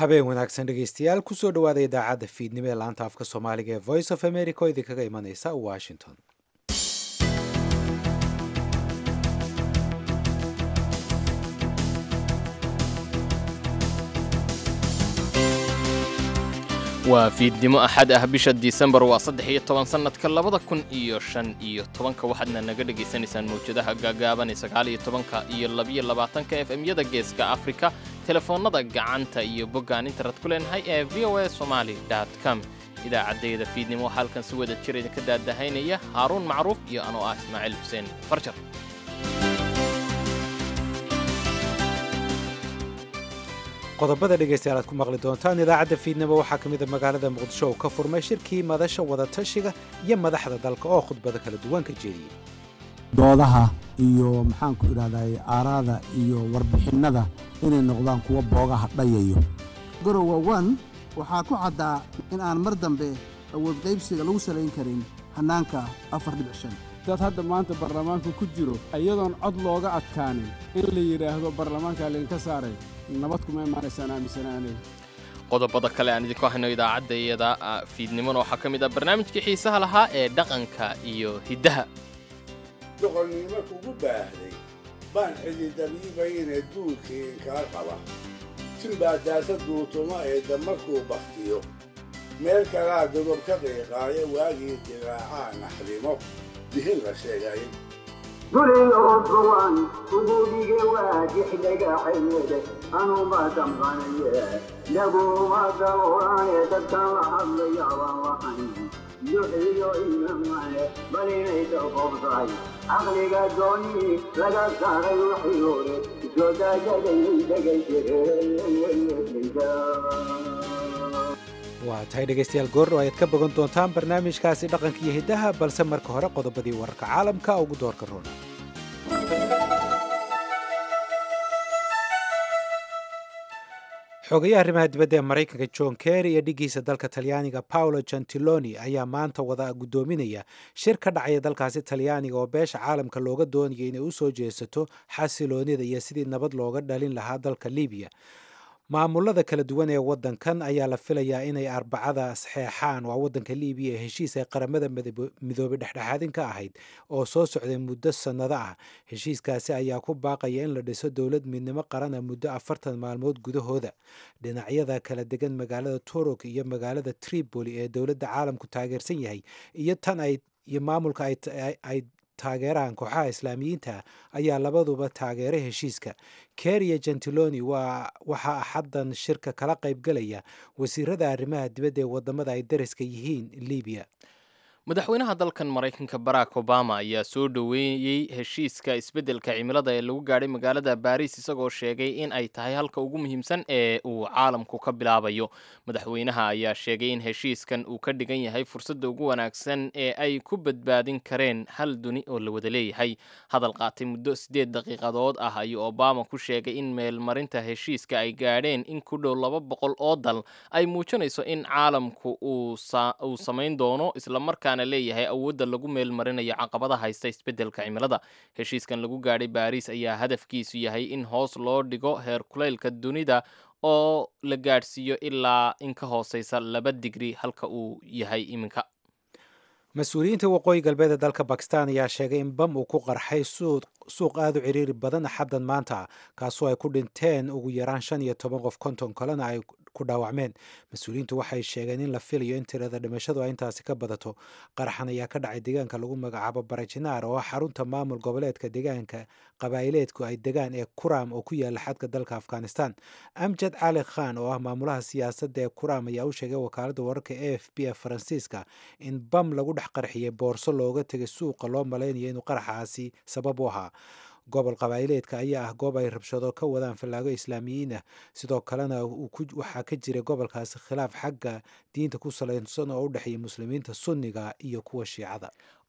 habeen wanaagsan dhegeystayaal kusoo dhawaada idaacadda fiidnimo ee laanta afka soomaaliga ee voice of america oo idinkaga imaneysa washington waa fiidnimo axad ah bisha disembar waa saddex iyo toban sannadka labada kun iyo shan iyo tobanka waxaadna naga dhegaysanaysaan mawjadaha gaagaaban ee sagaal iyo tobanka iyo labiyo labaatanka f m-yada geeska afrika telefoonnada gacanta iyo boggaan internet ku leenahay ee v o a somaali com idaacaddayda fiidnimo waxaa halkan si wada jir idinka daadahaynaya haaruun macruuf iyo anoo ah ismaaciil xuseen farjar qodobada dhegeystayaal aad ku maqli doontaan idaacadda fiidnimo waxaa ka mid a magaalada muqdisho uu ka furmay shirkii madasha wadatashiga iyo madaxda dalka oo khudbado kala duwan ka jeediyey doodaha iyo maxaanku idhahday aaraada iyo warbixinnada inay noqdaan kuwa boogaha dhayayo gorowa wan waxaa ku caddaa in aan mar dambe awood qaybsiga lagu salayn karin hannaanka afar dhibic shan dad hadda maanta baarlamaanka ku jiro iyadoon cod looga adkaanin in la yidhaahdo baarlamaankaa laydinka saaray nabad kuma imaanaysaan aaminsanaanay qodobada kale aan idinku hayno idaacadda iyada fiidnimona waxaa ka mid ah barnaamijkii xiisaha lahaa ee dhaqanka iyo hiddaha doqonnimo kugu baahday baan xididabiibayne duulkii kaa qaba sinbaa daasa duutuma ee damarkuu bakhtiyo meel kalaa dodob ka qiiqaayo waagii dilaacaa naxrimo dihin la sheegay duliyoodbawaan ugudige waajixdagaxayede anuma damqanaye dhaguma dawraaye dadkan la hadlayaabaan lahayn duxiyo inamane bal inay daqobtahay caqliga dooni laga saaray waxii hore soodaajadayay dhegaysa waa tahay dhegaystayaal goordhow ayaad ka bogan doontaan barnaamijkaasi dhaqanka iyo hiddaha balse marka hore qodobadii wararka caalamka ugu doorka roona xogayaha arrimaha dibadda ee maraykanka john kerry iyo dhiggiisa dalka talyaaniga paolo gentiloni ayaa maanta wada guddoominaya shir ka dhacaya dalkaasi talyaaniga oo beesha caalamka looga doonaya inay u soo jeesato xasiloonida iyo sidii nabad looga dhalin lahaa dalka libiya maamulada kala duwan ee wadankan ayaa la filayaa inay arbacada saxeexaan waa wadanka libiya ee heshiis ay qaramada midoobay dhexdhexaadin ka ahayd oo soo socday muddo sannado ah heshiiskaasi ayaa ku baaqaya in la dhiso dowlad midnimo qarana muddo afartan maalmood gudahooda dhinacyada kala degan magaalada turuk iyo magaalada tripoli ee dowladda caalamku taageersan yahay iyo tan ay iyo maamulka ay taageeraan kooxaha islaamiyiinta ayaa labaduba taageeray heshiiska keriya gentiloni waa waxaa axaddan shirka kala qaybgalaya wasiirada arrimaha dibadda ee wadamada ay dariska yihiin libiya madaxweynaha dalkan maraykanka barack obama ayaa soo dhoweeyey heshiiska isbeddelka cimilada ee lagu gaadhay magaalada baariis isagoo sheegay in ay tahay halka ugu muhiimsan ee uu caalamku ka bilaabayo madaxweynaha ayaa sheegay in heshiiskan uu ka dhigan yahay fursadda ugu wanaagsan ee ay ku badbaadin kareen hal duni oo la wada leeyahay hadal qaatay muddo siddeed daqiiqadood ah ayuu obama ku sheegay in meelmarinta heshiiska ay gaadheen in ku dhow laba boqol oo dal ay muujinayso in caalamku uu samayn doono islamarkaa leeyahay awoodda lagu meelmarinayo caqabada haysta isbeddelka cimilada heshiiskan lagu gaadhay baariis ayaa hadafkiisu yahay in hoos loo dhigo heer kulaylka dunida oo la gaadhsiiyo ilaa in ka hooseysa laba digri halka uu yahay iminka mas-uuliyiinta waqooyi galbeed ee dalka bakistan ayaa sheegay in bam uu ku qarxay suuq aada u ciriiri badan axaddan maanta kaasoo ay ku dhinteen ugu yaraan shan iyo toban qof konton kalena ay ku dhaawacmeen mas-uuliyiintu waxay sheegeen in la filayo in tirada dhimashadu ay intaasi ka badato qaraxan ayaa ka dhacay deegaanka lagu magacaabo barajinaar oo ah xarunta maamul goboleedka deegaanka qabaa'ileedku ay degaan ee kuram oo ku yaala xadka dalka afghanistan amjad cali khan oo ah maamulaha siyaasadda ee kuram ayaa u sheegay wakaaladda wararka a f b ee faransiiska in bam lagu dhex qarxiyay boorso looga tegay suuqa loo malaynayo inuu qaraxaasi sabab u ahaa gobol qabaa'ileedka ayaa ah goob ay rabshado ka wadaan fallaago islaamiyiin ah sidoo kalena waxaa ka jira gobolkaasi khilaaf xagga diinta ku salaysan oo u dhexeeya muslimiinta sunniga iyo kuwa shiicada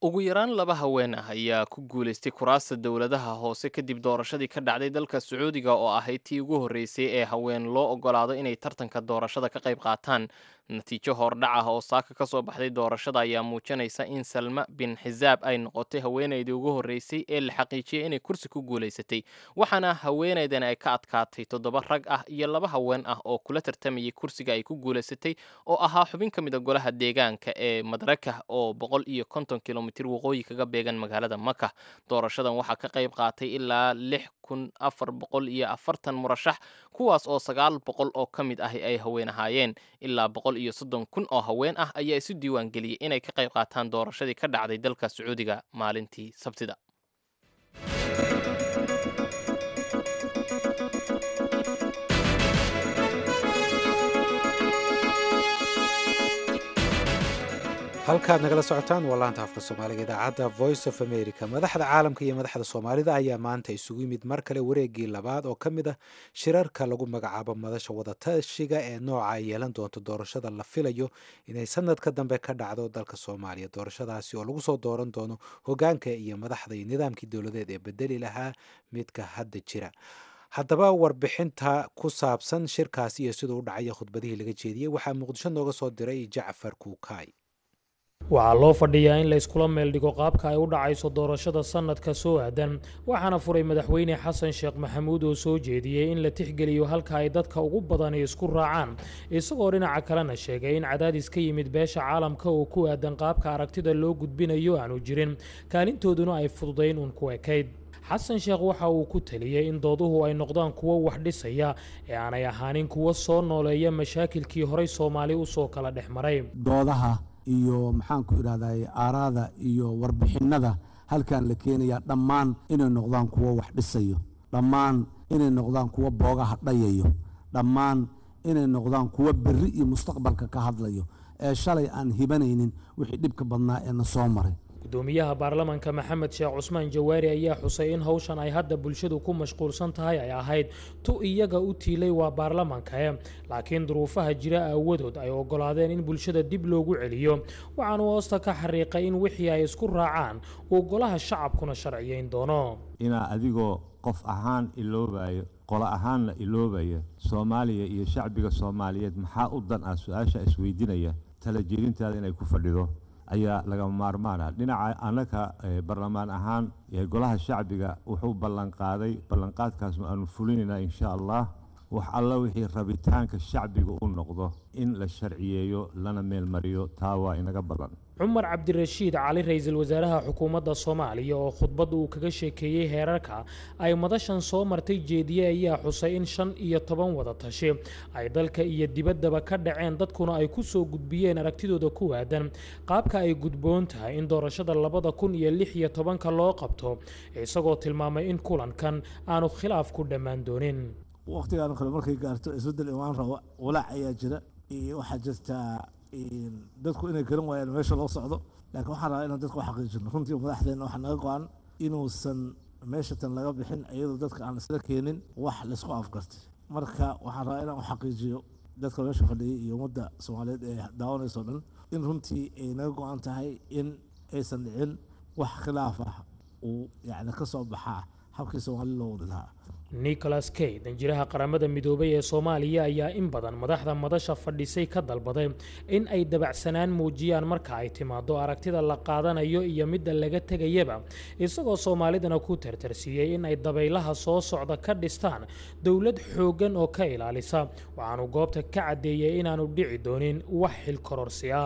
ugu yaraan laba haween ah ayaa ku guulaystay kuraasta dowladaha hoose kadib doorashadii ka dhacday dalka sacuudiga oo ahayd tii ugu horreysay ee haween loo ogolaado inay tartanka doorashada ka qayb qaataan natiijo hordhac ah oo saaka ka soo baxday doorashada ayaa muujinaysa in salma bin xisaab ay noqotay haweenaydii ugu horreysay ee la xaqiijiyey inay kursi ku guulaysatay waxaana haweenaydan ay ka adkaatay toddoba rag ah iyo laba haween ah oo kula tartamayay kursiga ay ku guulaysatay oo ahaa xubin ka mid a golaha deegaanka ee madraka oo boqol iyo konton kilomitir waqooyi kaga beegan magaalada maka doorashadan waxaa ka qayb qaatay ilaa lix kun afar boqol iyo afartan murashax kuwaas oo sagaal boqol oo ka mid ahi ay haween ahaayeen ilaa boqol iyo soddon kun oo haween ah ayaa isu diiwaan geliyey inay ka qayb qaataan doorashadii ka dhacday dalka sacuudiga maalintii sabtida halkaad nagala socotaan waa laanta afka soomaaliga idaacadda voice of america madaxda caalamka iyo madaxda soomaalida ayaa maanta isugu yimid mar kale wareegii labaad oo ka mid ah shirarka lagu magacaabo madasha wadatashiga ee nooca ay yeelan doonto doorashada la filayo inay sanadka dambe ka dhacdo dalka soomaaliya doorashadaasi oo lagu soo dooran doono hogaanka iyo madaxda iyo nidaamkii dowladeed ee bedeli lahaa midka hadda jira haddaba warbixinta ku saabsan shirkaasi iyo siduu u dhacaya khudbadihii laga jeediyey waxaa muqdisho nooga soo diray jacfar kuukaay waxaa loo fadhiyaa in la iskula meel dhigo qaabka ay u dhacayso doorashada sannadka soo aadan waxaana furay madaxweyne xasan sheekh maxamuud oo soo jeediyey in la tixgeliyo halka ay dadka ugu badani isku raacaan isagoo dhinaca kalena sheegay in cadaadis ka yimid beesha caalamka oo ku aadan qaabka aragtida loo gudbinayo aanu jirin kaalintooduna ay fududayn uun ku ekayd xasan sheekh waxa uu ku taliyey in dooduhu ay noqdaan kuwo wax dhisaya ee aanay ahaanin kuwo soo nooleeya mashaakilkii horey soomaali usoo kala dhex maray doodaha iyo maxaanku idhahday aaraada iyo warbixinnada halkan la keenayaa dhammaan inay noqdaan kuwo wax dhisayo dhammaan inay noqdaan kuwo boogaha dhayayo dhammaan inay noqdaan kuwo berri iyo mustaqbalka ka hadlayo ee shalay aan hibanaynin wixii dhibka badnaa ee na soo maray gudoomiyaha baarlamanka maxamed sheekh cusmaan jawaari ayaa xusay in howshan ay hadda bulshadu ku mashquulsan tahay ay ahayd tu iyaga u tiilay waa baarlamankae laakiin duruufaha jira aawadood ay ogolaadeen in bulshada dib loogu celiyo waxaanu hoosta ka xariiqay in wixii ay isku raacaan uu golaha shacabkuna sharciyeyn doono inaa adigoo qof ahaan iloobayo qolo ahaanna iloobaya soomaaliya iyo shacbiga soomaaliyeed maxaa u dan ah su-aasha isweydiinaya tala jeedintaada inay ku fadhido ayaa laga maarmaana dhinaca annaka barlamaan ahaan golaha shacbiga wuxuu ballanqaaday ballanqaadkaasnu aanu fulinaynaa insha allah wax alla wixii rabitaanka shacbiga u noqdo in la sharciyeeyo lana meelmariyo taa waa inaga ballan cumar cabdirashiid cali ra-iisul wasaaraha xukuumadda soomaaliya oo khudbad uu kaga sheekeeyey heerarka ay madashan soo martay jeediye ayaa xusay in shan iyo toban wada tashi ay dalka iyo dibaddaba ka dhaceen dadkuna ay ku soo gudbiyeen aragtidooda ku aadan qaabka ay gudboon tahay in doorashada labada kun iyo lix iyo tobanka loo qabto isagoo tilmaamay in kulankan aanu khilaaf ku dhammaan doonin waqtigan kale markay gaarto isbeddel imaan rabo walaac ayaa jira iyo waxaa jirtaa dadku inay garan waayaan meesha loo socdo laakiin waxaan rabaa inaan dadka u xaqiijino runtii madaxdeenna waxaa naga go-an inuusan meesha tan laga bixin iyadoo dadka aan isla keenin wax laysku afgartay marka waxaan rabaa inaan u xaqiijiyo dadka meesha fadhiyay iyo ummadda soomaaliyeed ee daawanayso dhan in runtii ay naga go-an tahay in aysan dhicin wax khilaaf ah uu yacni ka soo baxaa habkii soomaali loo wadi lahaa nicholas kay danjiraha qaramada midoobay ee soomaaliya ayaa in badan madaxda madasha fadhisay ka dalbaday in ay dabacsanaan muujiyaan marka ay timaado aragtida la qaadanayo iyo midda laga tegayaba isagoo soomaalidana ku tartarsiiyey in ay dabaylaha soo socda ka dhistaan dowlad xooggan oo ka ilaalisa waxaanu goobta ka caddeeyey inaanu dhici doonin wax xilkororsi ah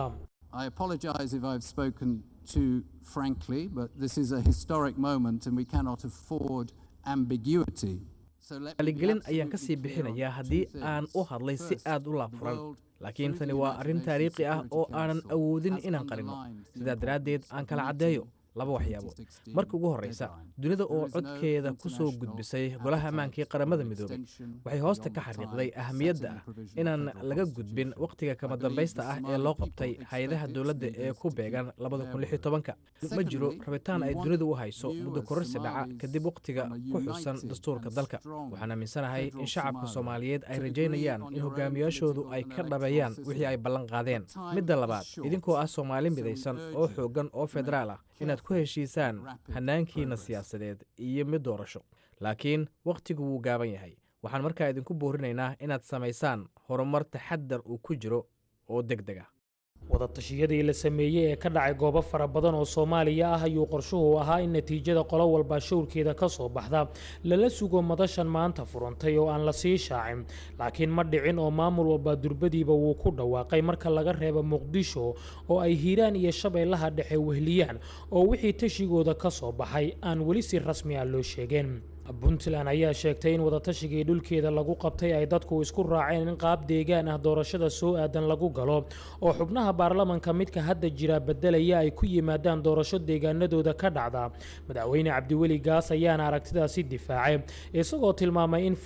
too frankly, but this is a historic moment and we cannot afford ambiguity. aligelin ayaan ka sii bixinayaa haddii aan u hadlay si aad u laabfuran laakiin tani waa arrin taariikhi ah oo aanan awoodin inaan qarinno sidaa daraaddeed aan kala caddeeyo laba waxyaabo marka ugu horreysa dunida oo codkeeda ku soo gudbisay golaha ammaankii qaramada midoobay waxay hoosta ka xariiqday ahamiyadda ah inaan laga gudbin wakhtiga kama dambaysta ah ee loo qabtay hay-adaha dowladda ee ku beegan ma jiro rabitaan ay dunidu u hayso muddo kororsi dhaca kadib wakhtiga ku xusan dastuurka dalka waxaan aaminsanahay in shacabka soomaaliyeed ay rajaynayaan in hogaamiyaashoodu ay ka dhabeeyaan wixii ay ballan qaadeen midda labaad idinkoo ah soomaali midaysan oo xooggan oo federaal ah inaad ku heshiisaan hannaankiina siyaasadeed iyo mid doorasho laakiin wakhtigu wuu gaaban yahay waxaan markaa idinku boorinaynaa inaad samaysaan horumar taxadar uu ku jiro oo deg deg ah wadatashyadii la sameeyey ee ka dhacay goobo fara badan oo soomaaliya ah ayuu qorshuhu ahaa in natiijada qolo walba showrkeeda ka soo baxda lala sugo madashan maanta furantay oo aan la sii shaacin laakiin ma dhicin oo maamul walba durbadiiba wuu ku dhawaaqay marka laga reebo muqdisho oo ay hiiraan iyo shabeellaha dhexe wehliyaan oo wixii tashigooda ka soo baxay aan weli si rasmi ah loo sheegeen puntland ayaa sheegtay in wadatashigii dhulkeeda lagu qabtay ay dadku isku raaceen in qaab deegaan ah doorashada soo aadan lagu galo oo xubnaha baarlamanka midka hadda jira beddelaya ay ku yimaadaan doorasho deegaanadooda ka dhacda madaxweyne cabdiweli gaas ayaana aragtidaasi difaacay isagoo tilmaamay in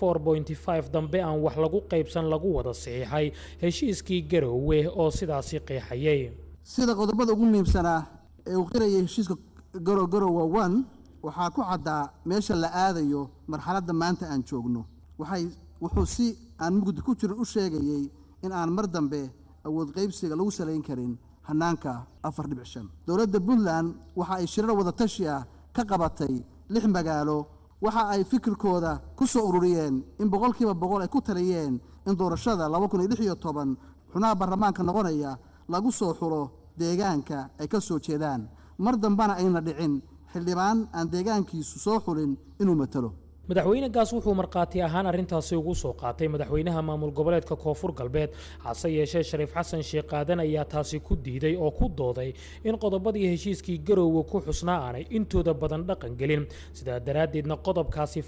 dambe aan wax lagu qaybsan lagu wada saxiixay heshiiskii garoowe oo sidaasi qeexayay sida qodobada ugu muhiimsanaa ee uu qirayay heshiiska garogarowa one waxaa ku caddaa meesha la aadayo marxaladda maanta aan joogno waxay wuxuu si aan mugdi ku jirin u sheegayey in aan mar dambe awood qaybsiga lagu salayn karin hannaanka afar dhibic shan dowladda puntland waxa ay shirar wadatashi ah ka qabatay lix magaalo waxa ay fikirkooda ku soo ururiyeen in boqolkiiba boqol ay ku taliyeen in doorashada laba kun iyo lix iyo toban xubnaha baarlamaanka noqonaya lagu soo xulo deegaanka ay ka soo jeedaan mar dambena ayna dhicin xildhibaan aan deegaankiisu soo xulin inuu matalo madaxweyne gaas wuxuu markhaati ahaan arrintaasi ugu soo qaatay madaxweynaha maamul goboleedka koonfur galbeed hase yeeshee shariif xasan sheekh qaadan ayaa taasi ku diiday oo ku dooday in qodobadii heshiiskii garowga ku xusnaa aanay intooda badan dhaqan gelin sidaa daraaddeedna qodobkaasi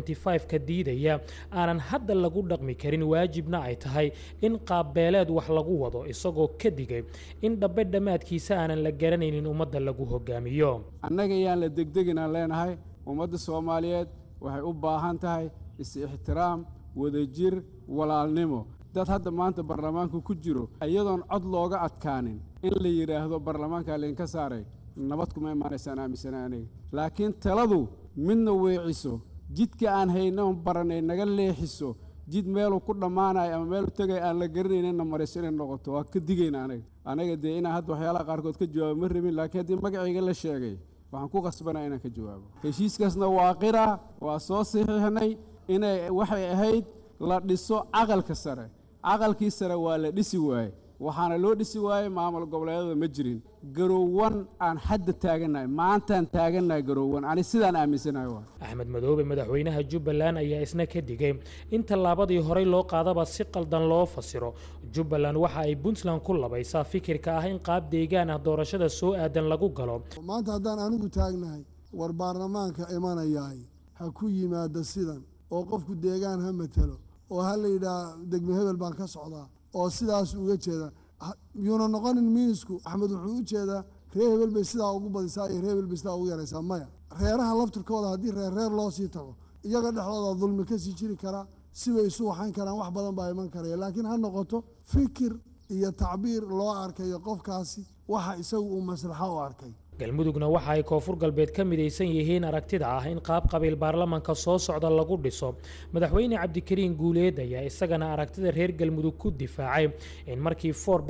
ka diidaya aanan hadda lagu dhaqmi karin waajibna ay tahay in qaabbeeleed wax lagu wado isagoo ka digay in dhabbe dhammaadkiisa aanan la garanaynin ummadda lagu hogaamiyo annaga yaan la degdeginaan leenahay ummadda soomaaliyeed waxay u baahan tahay is-ixtiraam wadajir walaalnimo dad hadda maanta baarlamaanku ku jiro iyadoon cod looga adkaanin in la yidhaahdo baarlamaankaa laydinka saaray nabad kuma imaanaysaan aaminsana aniga laakiin taladu midna weeciso jidka aan haynoon baranay naga leexiso jid meeluu ku dhammaanayo ama meelu tegay aan la garanaynina mariso inay noqoto waa ka digayna anaga anaga dee inaan hadda waxyaalaha qaarkood ka jawaabo ma rabin laakiin haddii magacayga la sheegay waxaan ku qasbanaa inaan ka jawaabo heshiiskaasna waa qira waa soo saxiixnay inay waxay ahayd la dhiso caqalka sare caqalkii sare waa la dhisi waaye waxaana loo dhisi waayey maamul goboleedada ma jirin garowan aan hadda taagannahay maantaan taagannahay garowan ani sidaan aaminsanahay waa axmed madoobe madaxweynaha jubbaland ayaa isna ka digay in tallaabadii horey loo qaadaba si qaldan loo fasiro jubbaland waxa ay puntland ku labaysaa fikirka ah in qaab deegaan ah doorashada soo aadan lagu galo maanta haddaan anigu taagnahay war baarlamaanka imanayaay ha ku yimaada sidan oo qofku deegaan ha matelo oo ha la yidhaah degme hebel baan ka socdaa oo sidaas uga jeeda yuuna noqonin minisku axmed wuxuu u jeedaa reer hebel bay sidaa ugu badisaa iyo reer hebel bay sidaa ugu yaraysaa maya reeraha laftirkooda haddii reer reer loo sii tago iyaga dhexdooda dulmi ka sii jiri karaa sibay isu waxayn karaan wax badan baa iman karaya laakiin ha noqoto fikir iyo tacbiir loo arkayo qofkaasi waxa isagu uu maslaxo u arkay galmudugna waxa ay koonfur galbeed ka midaysan yihiin aragtida ah in qaab qabiil baarlamanka soo socda lagu dhiso madaxweyne cabdikariin guuleed ayaa isagana aragtida reer galmudug ku difaacay in markii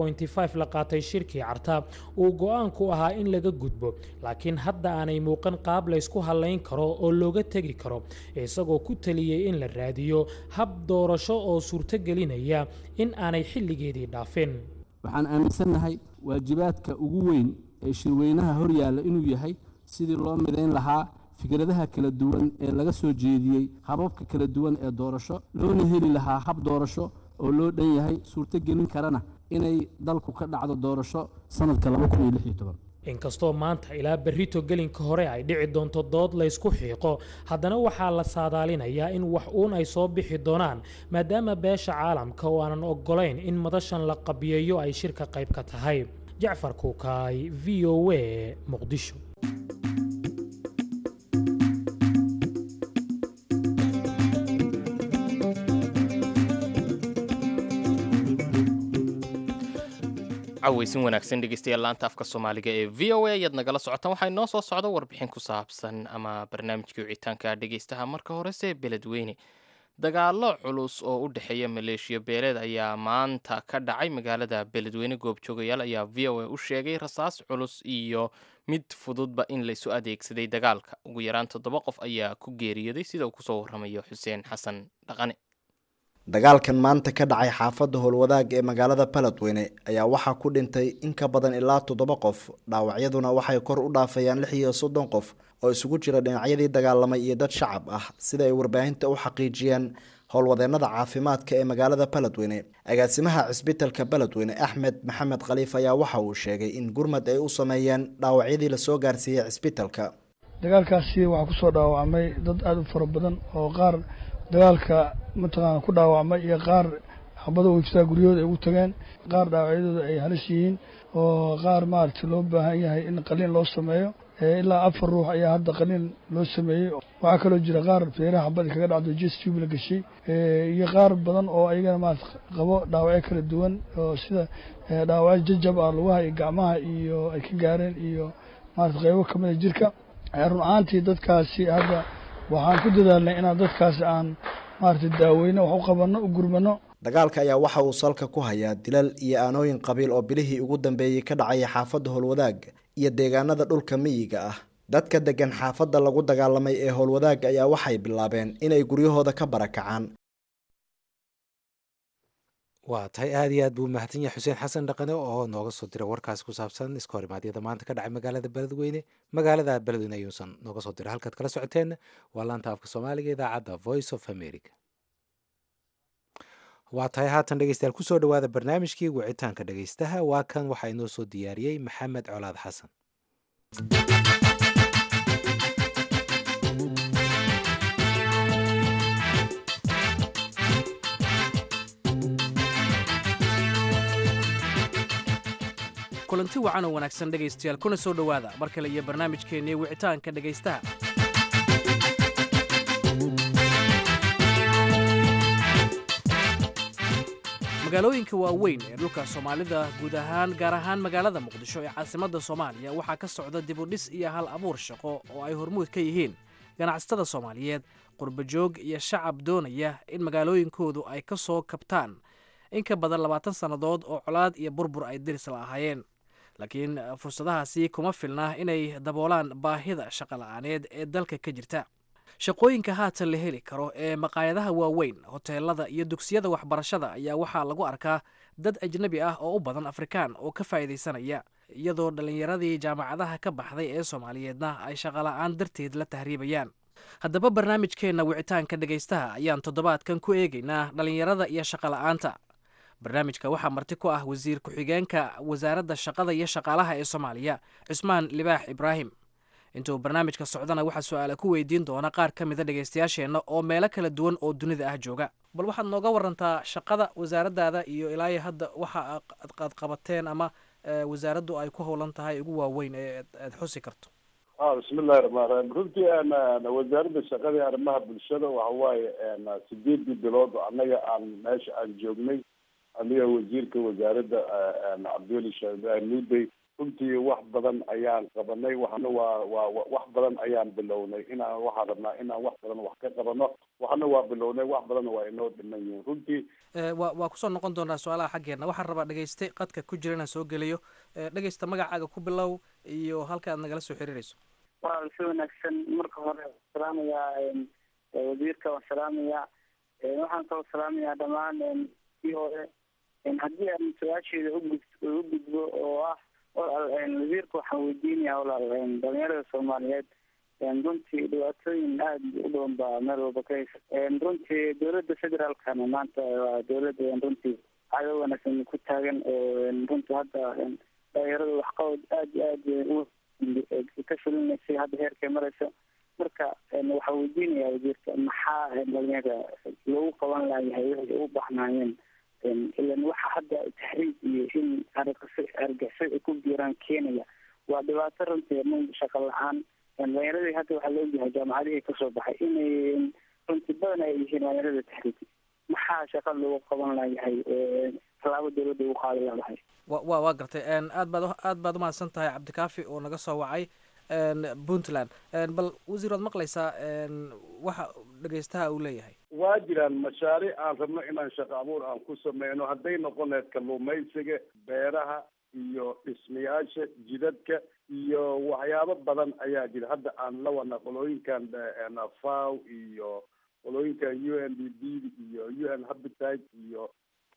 la qaatay shirkii carta uu go-aanku ahaa in laga gudbo laakiin hadda aanay muuqan qaab laysku hallayn karo oo looga tegi karo isagoo ku taliyey in la raadiyo hab doorasho oo suurtogelinaya in aanay xilligeedii dhaafin waxaan aaminsannahay waajibaadka ugu weyn ee shirweynaha hor yaalla inuu yahay sidii loo midayn lahaa fikradaha kala duwan ee laga soo jeediyey hababka kala duwan ee doorasho loona heli lahaa hab doorasho oo loo dhan yahay suurtogelin karana inay dalku ka dhacdo doorasho sanadka inkastoo maanta ilaa berrito gelinka hore ay dhici doonto dood laysku xiiqo haddana waxaa la saadaalinayaa in wax uun ay soo bixi doonaan maadaama beesha caalamka oo aanan oggolayn in madashan la qabiyeeyo ay shirka qayb ka tahay jacfar kuukaay v o a muqdisho caweysin wanaagsan dhegeystayaal laanta afka soomaaliga ee v o a ayaad nagala socotaan waxaa inoo soo socda warbixin ku saabsan ama barnaamijkii wicitaanka dhegeystaha marka horese beledweyne dagaallo culus oo u dhexeeya maleeshiya beeleed ayaa maanta ka dhacay magaalada beledweyne goobjoogayaal ayaa v o a u sheegay rasaas culus iyo mid fududba in laysu adeegsaday dagaalka ugu yaraan toddoba qof ayaa ku geeriyooday sida uu kusoo warramayo xuseen xasan dhaqane dagaalkan maanta ka dhacay xaafadda howlwadaag ee magaalada baledweyne ayaa waxaa ku dhintay in ka badan ilaa toddoba qof dhaawacyaduna waxay kor u dhaafayaan lix iyo soddon qof oo isugu jira dhinacyadii dagaalamay iyo dad shacab ah sida ay warbaahinta u xaqiijiyeen howlwadeenada caafimaadka ee magaalada baledweyne agaasimaha cisbitalka baledweyne axmed maxamed khaliif ayaa waxa uu sheegay in gurmad ay u sameeyeen dhaawacyadii lasoo gaarsiiyey cisbitalka dagaalkaasi waxaa kusoo dhaawacmay dad aada u fara badan oo qaar dagaalka mataqaana ku dhaawacmay iyo qaar xabada wejtaa guryahooda ay ugu tageen qaar dhaawacyadooda ay halis yihiin oo qaar maaragtay loo baahan yahay in qaliin loo sameeyo ilaa afar ruux ayaa hadda qaliin loo sameeyey waxaa kaloo jira qaar feeraha xabada kaga dhacdo jes tube la gashay iyo qaar badan oo ayagana maarata qabo dhaawacyo kala duwan oo sida dhaawacyo jajab ah lugaha iyo gacmaha iyo ay ka gaareen iyo maarata qeybo kamid a jirka run ahaantii dadkaasi hadda waxaan ku dadaalnay inaan dadkaasi aan maarata daaweyno wax u qabanno u gurmano dagaalka ayaa waxa uu salka ku hayaa dilal iyo aanooyin qabiil oo bilihii ugu dambeeyey ka dhacaya xaafadda howlwadaag iyo deegaanada dhulka miyiga ah dadka degan xaafadda lagu dagaalamay ee howlwadaag ayaa waxay bilaabeen inay guryahooda ka barakacaan waa tahay aad iyo aad buu mahadsan yahay xuseen xasan dhaqane oo nooga soo diray warkaasi ku saabsan iska horimaadyada maanta ka dhacay magaalada beledweyne magaalada beledweyne ayuusan nooga soo diray halkaad kala socoteenna waa laanta afka soomaaliga idaacadda voice of america waa tahay haatan dhegeystayaal kusoo dhawaada barnaamijkii wicitaanka dhegeystaha waa kan waxaa inoo soo diyaariyey maxamed colaad xasan kulanti wacan oo wanaagsan dhegaystayaal kuna soo dhowaada mar kale iyo barnaamijkeennii wicitaanka dhegaystaha magaalooyinka waaweyn ee dhulka soomaalida guud ahaan gaar ahaan magaalada muqdisho ee caasimadda soomaaliya waxaa ka socda dibudhis iyo hal abuur shaqo oo ay hormuud ka yihiin ganacsatada soomaaliyeed qurbajoog iyo shacab doonaya in magaalooyinkoodu ay ka soo kabtaan in ka badan labaatan sannadood oo colaad iyo burbur ay diris la ahaayeen laakiin fursadahaasi kuma filna inay daboolaan baahida shaqola'aaneed ee dalka ka jirta shaqooyinka haatan la heli karo ee maqaayadaha waaweyn hoteelada iyo dugsiyada waxbarashada ayaa waxaa lagu arkaa dad ajnebi ah oo u badan afrikaan oo ka faa'iidaysanaya iyadoo dhallinyaradii jaamacadaha ka baxday ee soomaaliyeedna ay shaqola'aan darteed la tahriibayaan haddaba barnaamijkeenna wicitaanka dhegaystaha ayaan toddobaadkan ku eegaynaa dhallinyarada iyo shaqola'aanta barnaamijka waxaa marti ku ah wasiir ku-xigeenka wasaaradda shaqada iyo shaqaalaha ee soomaaliya cusmaan libaax ibraahim intuu barnaamijka socdana waxaa su-aala ku weydiin doona qaar ka mida dhegaystayaasheenna oo meelo kala duwan oo dunida ah jooga bal waxaad nooga warantaa shaqada wasaaraddaada iyo ilaayo hadda waxa aad qabateen ama wasaaraddu ay ku howlan tahay ugu waaweyn ee aad xusi karto bismillahi raxmaan raxiim runtii wasaaradda shaqada iyo arrimaha bulshada waxa waaye sideedii bilood annaga aan meesha aan joognay aniga wasiirka wasaaradda cabdiweli sheekh ibraahim nuudey runtii wax badan ayaan qabanay waxna waa waa wax badan ayaan bilownay inaan waxaan rabnaa inaan wax badan wax ka qabano waxna waa bilownay wax badanna waa inoo dhiman yihiin runtii wa waa kusoo noqon doonaa su-aalaha xaggeena waxaan rabaa dhegeyste qadka ku jira inaan soo geliyo dhegeysta magacaaga ku bilow iyo halka aad nagala soo xiriirayso waa si wanaagsan marka hore salaamayaa wasiirka waan salaamayaa waxaan kaloo salaamayaa dhammaan kii hore haddii aan su-aasheeda ugud u gudbo oo ah walaal wasiirka waxaan weydiinayaa walaal dhalinyarada soomaaliyeed runtii dhibaatooyin aada u badan baa meel walba ka haysa runtii dowladda federaalkana maanta waa dowladda runtii caado wanaagsan ku taagan oo runtii hadda dhalinyarada waxqabad aada iyo aada ka fulinaysay hadda heerkay maraysa marka waxaa weydiinayaa wasiirka maxaa dhalinyarada lagu qaban layahay waxay u baxnaayeen ilan waxa hadda tahriib iyo in argixisad ay ku biiraan keenaya waa dhibaato runtii shaqa la-aan dhalinyaradii hadda waxaa laogyahay jaamacadihii kasoo baxay inay runtii badan ay yihiin dhalinyarada tahriib maxaa shaqa lagu qaban layahay tallaabo dowladda ugu qaadi laadahay wa wa waa gartay aad baad aad baad umahadsan tahay cabdikaafi oo naga soo wacay puntland bal wasiir waad maqlaysaa waxa dhegeystaha uu leeyahay waa jiraan mashaariic aan rabno inaan shaqo abuur aan ku sameyno hadday noqon lahayd kalluumaysiga beeraha iyo dhismayaasha jidadka iyo waxyaabo badan ayaa jira hadda aan la wadna qolooyinkan faw iyo qolooyinkan u n d b iyo u n habitat iyo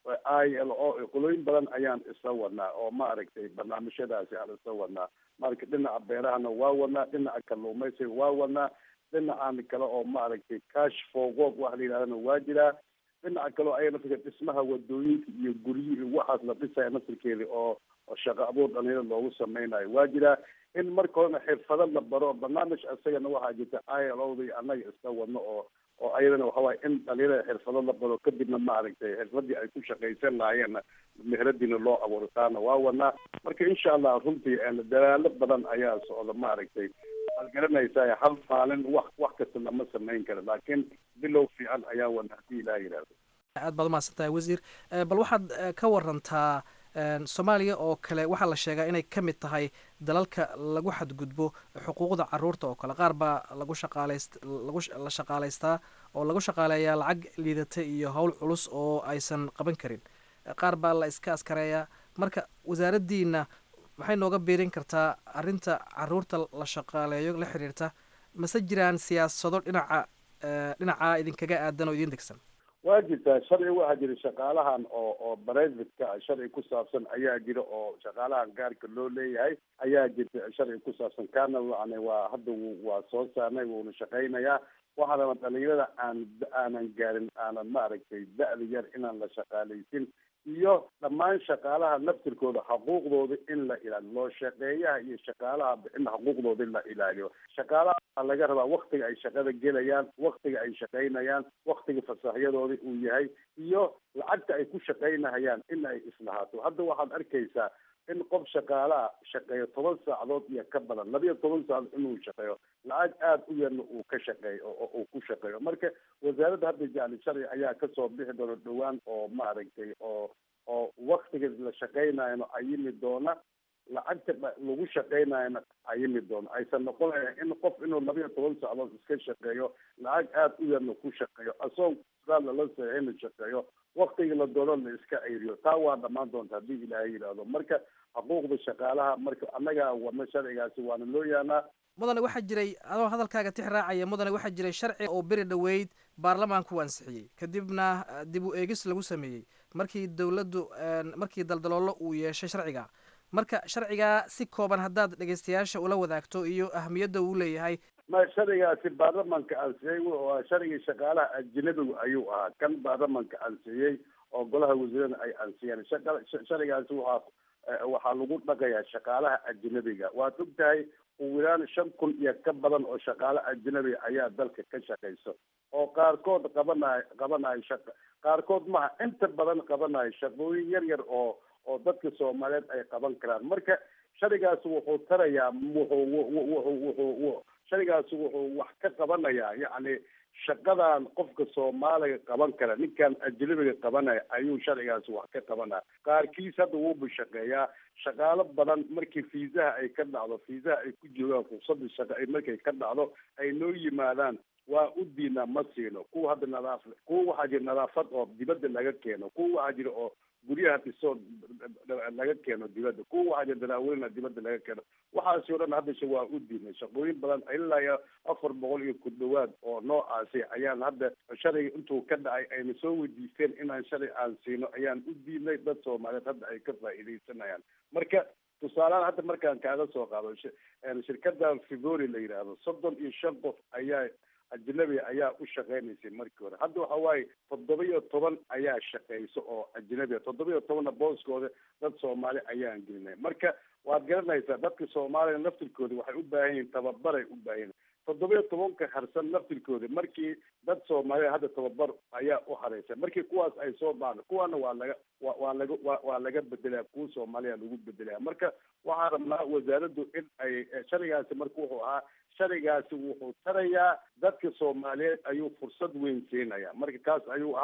i l o qolooyin badan ayaan isla wadnaa oo maaragtay barnaamijyadaasi aan isla wadnaa marka dhinaca beerahana waa wadnaa dhinaca kalluumaysiga waa wadnaa dhinacaan kale oo maaragtay cash for work waxa la yidhahdana waa jiraa dhinaca kale oo ayaga naftirka dhismaha wadooyinka iyo guryi iyo waxaas la dhisaya naftirkeeda oo oo shaqo abuur dhalinyarada loogu sameynayo waa jiraa in marka horena xirfado la baro barnaamij isagana waxaa jirta i l o da iyo annaga isla wadno oo oo ayadana waxawaye in dhalinyarada xirfado la baro kadibna maaragtay xirfadii ay ku shaqaysan lahaayeenna meheradiina loo abuuro taana waa wadnaa marka insha allah runtii dadaalo badan ayaa socda maaragtay waad garanaysaa hal maalin wax wax kasta lama samayn karo laakiin bilow fiican ayaan wadna haddii ilaah yidhahdo aad baad umahadsan tahay wasiir bal waxaad ka warantaa soomaaliya oo kale waxaa la sheegaa inay ka mid tahay dalalka lagu xadgudbo xuquuqda caruurta oo kale qaar baa lagu shaqaalayst lagu la shaqaalaystaa oo lagu shaqaaleeyaa lacag liidata iyo howl culus oo aysan qaban karin qaar baa la iska askareeyaa marka wasaaraddiina maxay nooga biirin kartaa arrinta caruurta la shaqaaleeyo la xiriirta mase jiraan siyaasado dhinaca dhinaca idinkaga aadan oo idin degsan waa jirtaa sharci waxaa jira shaqaalahan oo oo brivatka ah sharci ku saabsan ayaa jira oo shaqaalahan gaarka loo leeyahay ayaa jirta sharci ku saabsan kaana yani waa hadda waa soo saarnay wuuna shaqaynayaa waxaadana dhalinyarada aan aanan gaarin aanan maaragtay da-da yar inaan la shaqaalaysin iyo dhammaan shaqaalaha naftirkooda xuquuqdooda in la ilaaliyo loo shaqeeyaha iyo shaqaalaha in xuquuqdooda in la ilaaliyo shaqaalaha waxaa laga rabaa waktiga ay shaqada gelayaan waktiga ay shaqaynayaan waktiga fasaxyadooda uu yahay iyo lacagta ay ku shaqaynahayaan in ay islahaato hadda waxaad arkaysaa in qof shaqaalaha shaqeeyo toban saacadood iyo ka badan labiyo toban saacadood inuu shaqeeyo lacag aada u yarna uu ka shaqeeyo oo uu ku shaqeeyo marka wasaaradda hadda jacli sharci ayaa kasoo bixi doona dhowaan oo maaragtay oo oo waktiga la shaqaynayana ayimi doona lacagta lagu shaqaynayana ayimi doona aysan noqonaya in qof inuu labiyo toban saacadood iska shaqeeyo lacag aada u yarna ku shaqeeyo asoon suaal lala saxiixina shaqeeyo waktiga la doono la iska ayriyo taa waa dhammaan doonta haddii ilaahay yidhaahdo marka xuquuqda shaqaalaha marka annagaa wadna sharcigaasi waana loo yaanaa mudane waxaa jiray adoo hadalkaaga tix raacaya mudane waxaa jiray sharci oo beri dhoweyd baarlamaanku ansixiyey kadibna dib u eegis lagu sameeyey markii dowladdu markii daldaloolo uu yeeshay sharciga marka sharcigaa si kooban haddaad dhegeystayaasha ula wadaagto iyo ahamiyadda uu leeyahay ma sharcigaasi baarlamanka ansixiyey waa sharcigii shaqaalaha ajnabigu ayuu ahaa kan baarlamanka ansixiyey oo golaha wasiirada ay ansixiyeen sharcigaasi waxaa waxaa lagu dhaqayaa shaqaalaha ajnabiga waad og tahay ugu yaraan shan kun iyo ka badan oo shaqaale ajnabiga ayaa dalka ka shaqayso oo qaarkood qabanayo qabanayo shaqa qaarkood maha inta badan qabanayo shaqooyin yar yar oo oo dadka soomaaliyeed ay qaban karaan marka sharcigaasi wuxuu tarayaa wuxuu wuxuu wuxuu sharcigaasi wuxuu wax ka qabanayaa yacni shaqadan qofka soomaaliga qaban kara ninkan ajnabiga qabanaya ayuu sharcigaasi wax ka qabanaya qaarkiis hadda wuuba shaqeeyaa shaqaalo badan markii fiisaha ay ka dhacdo fiisaha ay ku joogaan fursada shaqa ay markay ka dhacdo ay noo yimaadaan waa u diinaa ma siino kuwa hadda nadaaf kuwa waxaa jira nadaafad oo dibadda laga keeno kuwa waxaa jira oo guryaha dhisoo laga keeno dibadda kuwa waxaa jira daraaweyna dibadda laga keeno waxaasi o dhan haddashe waa u diinay shaqooyin badan ilaa iyo afar boqol iyo ku dhawaad oo noocaasi ayaan hadda sharciga intuu ka dhacay ayna soo weydiisteen inaan sharci aan siino ayaan u diinay dad soomaaliyeed hadda ay ka faa'iidaysanayaan marka tusaalehaan hadda markaan kaaga soo qaado shirkadan fibori la yidhaahdo soddon iyo shan qof ayaa ajnabi ayaa u shaqaynaysay markii hore hadda waxa waaye toddoba iyo toban ayaa shaqayso oo ajnabiga toddoba iyo tobanna booskooda dad soomaali ayaan gelinay marka waad garanaysaa dadka soomaaliya naftirkooda waxay u baahan yihiin tababaray u baahan yihin toddoba iyo tobanka harsan naftirkooda markii dad soomaaliya hadda tababar ayaa u hareysa markii kuwaas ay soo baano kuwaana waa laga wa waa laga wa waa laga bedelaya kuwa soomaaliya lagu bedelaya marka waxaan rabnaa wasaaraddu in ay sharcigaasi marka wuxuu ahaa sharcigaasi wuxuu tarayaa dadka soomaaliyeed ayuu fursad weyn siinaya marka kaas ayuu ahaa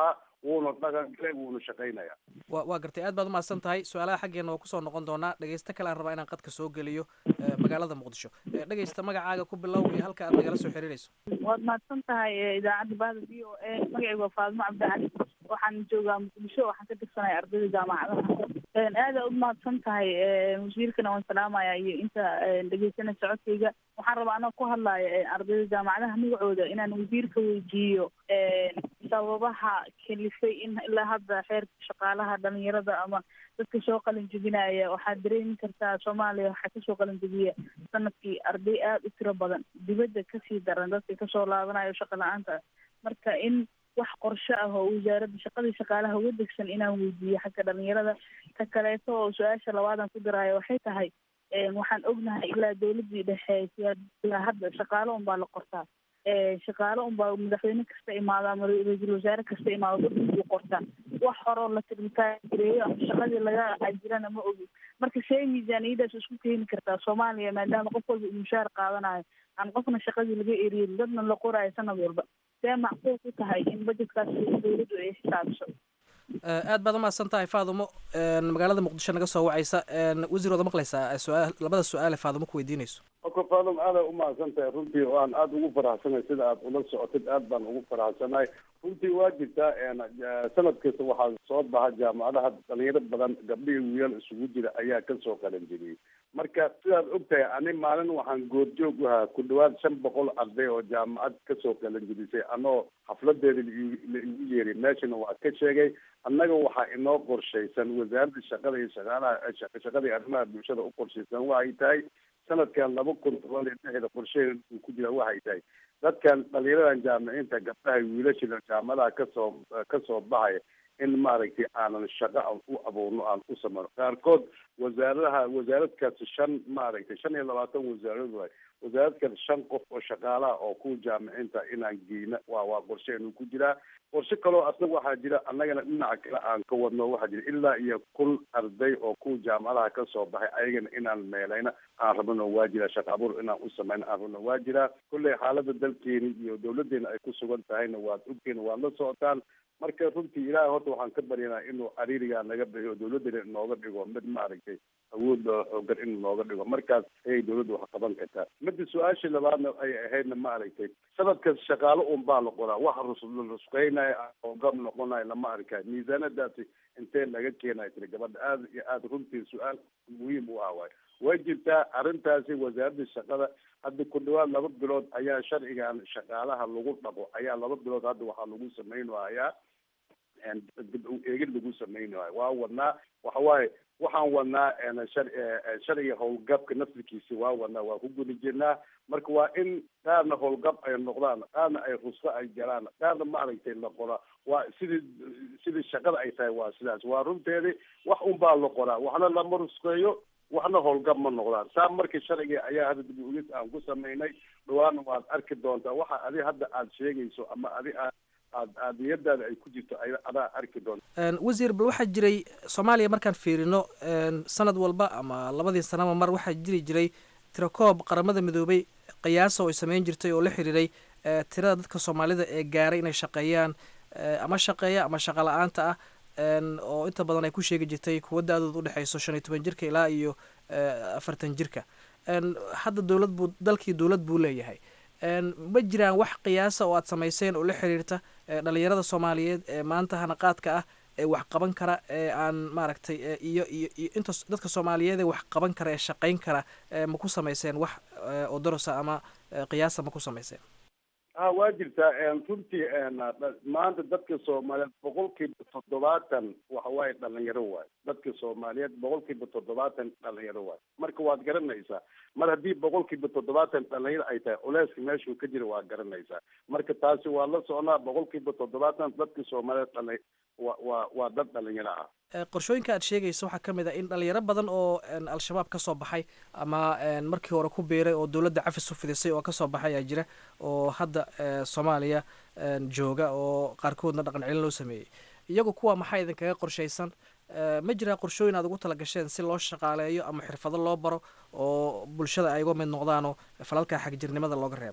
wuuna dhaqangalay wuuna shaqaynaya wa waa gartay aad baad umahadsan tahay su-aalaha xaggeena waa kusoo noqon doonaa dhegeysto kale aan rabaa inaan qadka soo geliyo eh, magaalada muqdisho Eh, dhegeysta magacaaga ku bilow iyo halka aad nagala soo xiriirayso waad mahadsan tahay eh, idaacadda bahda v o a magacaygu waa faadimo cabdicali waxaan joogaa muqdisho waxaan ka tirsanahay ardayda jaamacadaha aada u mahadsan tahay eh, wasiirkana waan salaamaya iyo inta eh, dhegeysanaysa codkayga waxaan rabaa anoo ku hadlaya eh, ardayda jaamacadaha magacooda inaan wasiirka weydiiyo eh, sababaha kalifay in ilaa hadda xeerka shaqaalaha dhalinyarada ama dadka soo qalin jebinaya waxaad dareemi kartaa soomaaliya waxaa kasoo qalin jebiya sanadkii arday aada u tiro badan dibadda kasii daran dadka kasoo laabanayo shaqa la-aanta marka in wax qorshe ah oo wasaaradda shaqadii shaqaalaha uga degsan inaan weydiiyo xagga dhalinyarada ta kaleeto oo su-aasha labaadan ku daraayo waxay tahay een, waxaan ognahay ilaa dowladii dhexe siyaa- ilaa hadda shaqaalo unbaa la qortaa ee, shaqaalo unbaa madaxweyne kasta imaada ama ra-iisul wasaare kasta imaado dadkuu qortaa wax horoo la tirmikaareeyo ama shaqadii laga ajirana ma ogi marka see miisaaniyadaas isku keeni kartaa soomaaliya maadaama qof walba uu mushaar qaadanayo aan qofna shaqadii laga eriyin dadna la qoraayo sanad walba see macquul ku tahay in budgetkaas dowladdu ay xisaabiso Eh, aad baad umahadsan tahay faadumo een, magaalada muqdisho naga soo wacaysa een, wasiir waad maqlaysaa eh, su-aal labada su-aale faadumo ku weydiinayso marka faalum aada umahadsan tahay runtii waan aada ugu faraxsanahay sida aad ula socotid aad baan ugu faraxsanahay runtii waa jirtaa een, eh, sanad kasta waxaa soo baxa jaamacadaha dhalinyaro badan gabdhihii wiilal isugu jira ayaa kasoo qalan jiriyey marka sidaad ogtahay ani maalin waxaan goobjoog u ahaa ku dhawaad shan boqol arday oo jaamacad kasoo qalan jirisay anoo xafladeeda la igu- la igu yeeray meeshana waa ka sheegay annaga waxaa inoo qorshaysan wasaaradda shaqada iyo shaqaalaha shaqa- shaqada iyo arrimaha bulshada u qorshaysan waxay tahay sanadkan laba kun toban iyo lixda qorsheheeda uu ku jira waxay tahay dadkan dhalinyaradan jaamiciinta gabdhaha iyo wiilashada jaamacadaha kasoo kasoo baxaya in maaragtay aanan shaqo aan u abuurno aan u sameyno qaarkood wasaaradaha wasaarad kasta shan maaragtay shan iyo labaatan wasaarad waay wasaarad kasta shan qof oo shaqaalaha oo kuwa jaamiciinta inaan geyna waa waa qorsheenu ku jiraa qorshe kaloo asna waxaa jira annagana dhinaca kale aan ka wadno waxaa jira ilaa iyo kun arday oo kuwa jaamacadaha kasoo baxay ayagana inaan meelayna aan rabno waa jira shaqo abuur inaan u sameyno aan rabno waa jira kulley xaalada dalkeeni iyo dowladeena ay ku sugan tahayna waad ogteen waad la socotaan marka runtii ilaahay horta waxaan ka baryanaa inuu cariirigaa naga bixiyo dowladana inooga dhigo mid maaragtay awood loo xoogan in nooga dhigo markaas ayay dowladda wax qaban kartaa midda su-aashii labaadna ay ahaydna maaragtay sanadkas shaqaalo un baa la qoraa waxa rus- rusqeynaya hoogam noqonaya lama arkayo miisaanadaasi intee laga keenayo tiri gabadha aada iyo aada runtii su-aal muhiim u ah waay way jirtaa arrintaasi wasaaradda shaqada hadda ku dhawaad laba bilood ayaa sharcigan shaqaalaha lagu dhaqo ayaa laba bilood hadda waxaa lagu samaynayaa dib u eegid lagu samaynayo waa wadnaa waxa waaye waxaan wadnaa een, shar- eh, sharciga howlgabka naftirkiisa waa wadnaa waa ku guda jirnaa marka waa in qaarna howlgab ay noqdaan qaarna ay rusko ay galaan qaarna maaragtay la qoraa waa sidii sidii shaqada ay tahay waa sidaas waa runteedii wax un baa la qoraa waxna lama rusqeeyo waxna howlgab ma noqdaan saa marka sharciga ayaa hadda dib uegis aan ku samaynay dhawaana waad arki doontaa waxa adi hadda aad sheegayso ama adi aad aad aad niyadaada ay ku jirto ay adaa arki doonta Een, wasiir bal waxaa jiray soomaaliya markaan fiirino een, sanad walba ama labadii sanaba mar waxaa jiri jiray tirakoob qaramada midoobay qiyaasa oo ay sameyn jirtay oo la xiriiray eh, tirada dadka soomaalida ee gaaray inay shaqeeyaan eh, ama shaqeeya ama shaqa la-aanta ah een, oo inta badan ay ku sheegi jirtay kuwa da-dooda udhexeyso shan iyo toban jirka ilaa iyo eh, afartan jirka Een, hadda dowlad buu dalkii dowlad buu leeyahay Een, ma jiraan wax qiyaasa oo aad samayseen oo la xiriirta eh, dhalinyarada soomaaliyeed ee maanta hanaqaadka ah ee wax qaban kara ee aan maaragtay eh, iyo iyo iyo inta s- dadka soomaaliyeed ee wax qaban kara ee shaqayn kara eh, ma ku samayseen wax eh, oo dorosa ama eh, qiyaasa ma ku samayseen ha waa jirtaa een, runtii een, dha- maanta dadka soomaaliyeed boqolkiiba toddobaatan waxa waaye dhalinyaro waay dadka soomaaliyeed boqolkiiba toddobaatan dhalinyaro waay marka waad garanaysaa mar haddii boqolkiiba toddobaatan dhalinyaro ay tahay culeyska meeshuu ka jira waa garanaysaa marka taasi waa la socnaa boqolkiiba toddobaatan dadka soomaaliyeed dhali waa waa waa dad dhalinyaro ah Eh, qorshooyinka aad sheegaysa waxaa ka mid ah in dhalinyaro badan oo een, al-shabaab ka soo baxay ama een, markii hore ku biiray oo dowladda cafis u fidisay oo kasoo baxay ayaa jira oo hadda eh, soomaaliya een, jooga oo qaarkoodna dhaqan celin loo sameeyey iyagu kuwa maxaa idinkaga qorshaysan Eh, ma jiraa qorshooyin aad ugu talagasheen si loo shaqaaleeyo ama xirfado loo baro oo bulshada ay uga mid noqdaan oo falalka xagjirnimada looga reebo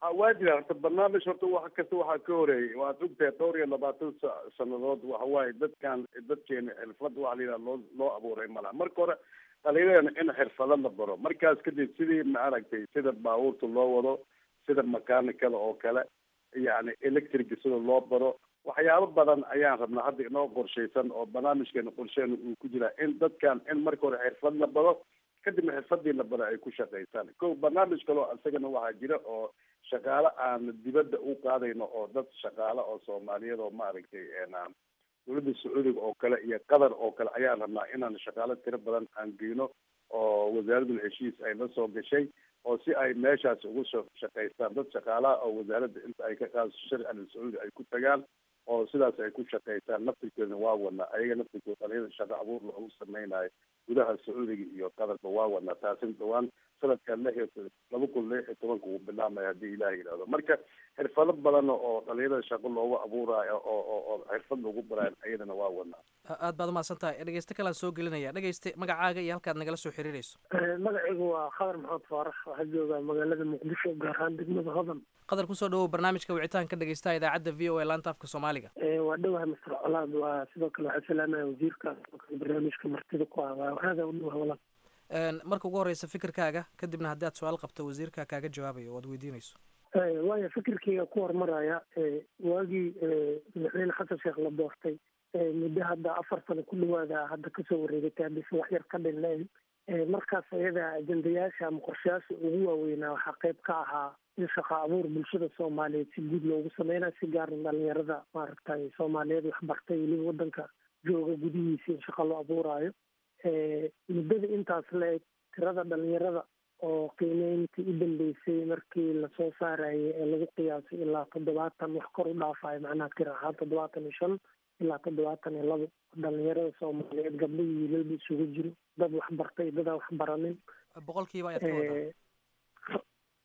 ha waa jira horta barnaamij horta wax kasta waxaa ka horeeyay waad ogtahay dhowr iyo labaatan sa- sanadood waxa waaye dadkan dadkeena xirfad waxa la yidhaha loo loo abuuray malaha marka hore dhalinyarana in xirfado la baro markaas kadib sidii maaragtay sida baabuurta loo wado sida makaanikada oo kale yani electrica sida loo baro waxyaabo badan ayaan rabnaa hadda inoo qorshaysan oo barnaamijkeena qorsheena uu ku jiraa in dadkan in marka hore xirfad la baro kadibna xirfadii la baro ay ku shaqaysaan ko barnaamij kaloo isagana waxaa jira oo shaqaale aan dibadda u qaadayno oo dad shaqaale oo soomaaliyeed oo maaragtay een, dowladda sacuudiga oo kale iyo qatar oo kale ayaan rabnaa inaan shaqaale tiro badan aan geyno oo wasaaradul heshiis ay la soo gashay oo si ay meeshaas ugu soo shaqaystaan dad shaqaalaha oo wasaaradda inta ay ka qaadso sharci al sacuudi ay ku tagaan oo sidaas ay ku shaqaystaan naftirkeedna waa wadnaa ayaga naftirkooda dhalinyada shaqo abuur loogu sameynayo gudaha sacuudiga iyo qatarba waa wadnaa taasina dhawaan sanadka lix iyo laba kun lix iyo tobanka uu bilaamaya haddii ilaah yidhahdo marka xirfado badan oo dhalinyarada shaqo loogu abuurayo oo oo oo xirfad lagu barayo ayadana waa wadnaa A- aad baad umahadsan tahay dhegeyste kalaan soo gelinaya dhegeyste magacaaga iyo halkaad nagala soo xiriirayso magacaygu waa khadar maxamed faarax waxaa joogaa magaalada muqdisho gaar ahaan degmada hodan qadar kusoo dhawow barnaamijka wicitaanka dhegeystaha idaacadda v o a laanta afka soomaaliga Eh, waa dhowahay master colaad waa sidoo kale waxaa salaamaya wasiirka sidoo kale barnaamijka martida ku ah waa aada u dhowahay walaal Een, marka ugu horeysa fikirkaaga kadibna haddii aad su-aal qabto wasiirka kaaga jawaabayo waad weydiinayso Eh, waayo fikirkayga ku hormaraya eh, waagii eh, madaxweyne xasan sheekh la doortay eh, muddo hadda afar sano ku dhawaada hadda kasoo wareegatay haddaysan wax yar ka dhinnayn Eh, markaas ayada ajendayaasha ama qorshayaasha ugu waaweynaa waxaa qayb ka ahaa in shaqo abuur bulshada soomaaliyeed si guud loogu sameynayo si gaarna dhalinyarada maaragtay soomaaliyeed waxbartay weliba wadanka jooga gudihiisa in shaqo loo abuuraayo Eh, muddada intaas la eg tirada dhalinyarada oo qiimeyntii u dambeysay markii lasoo saarayay ee lagu qiyaasay ilaa toddobaatan wax kor u dhaafayo macnaha tir ahaan toddobaatan iyo shan ilaa toddobaatan iyo labo dhalinyarada soomaaliyeed gabdho iyo wiilalba isugu jiro dad waxbartay dadaan waxbaranin boqolkiiba ayaad ka wadaa Eh,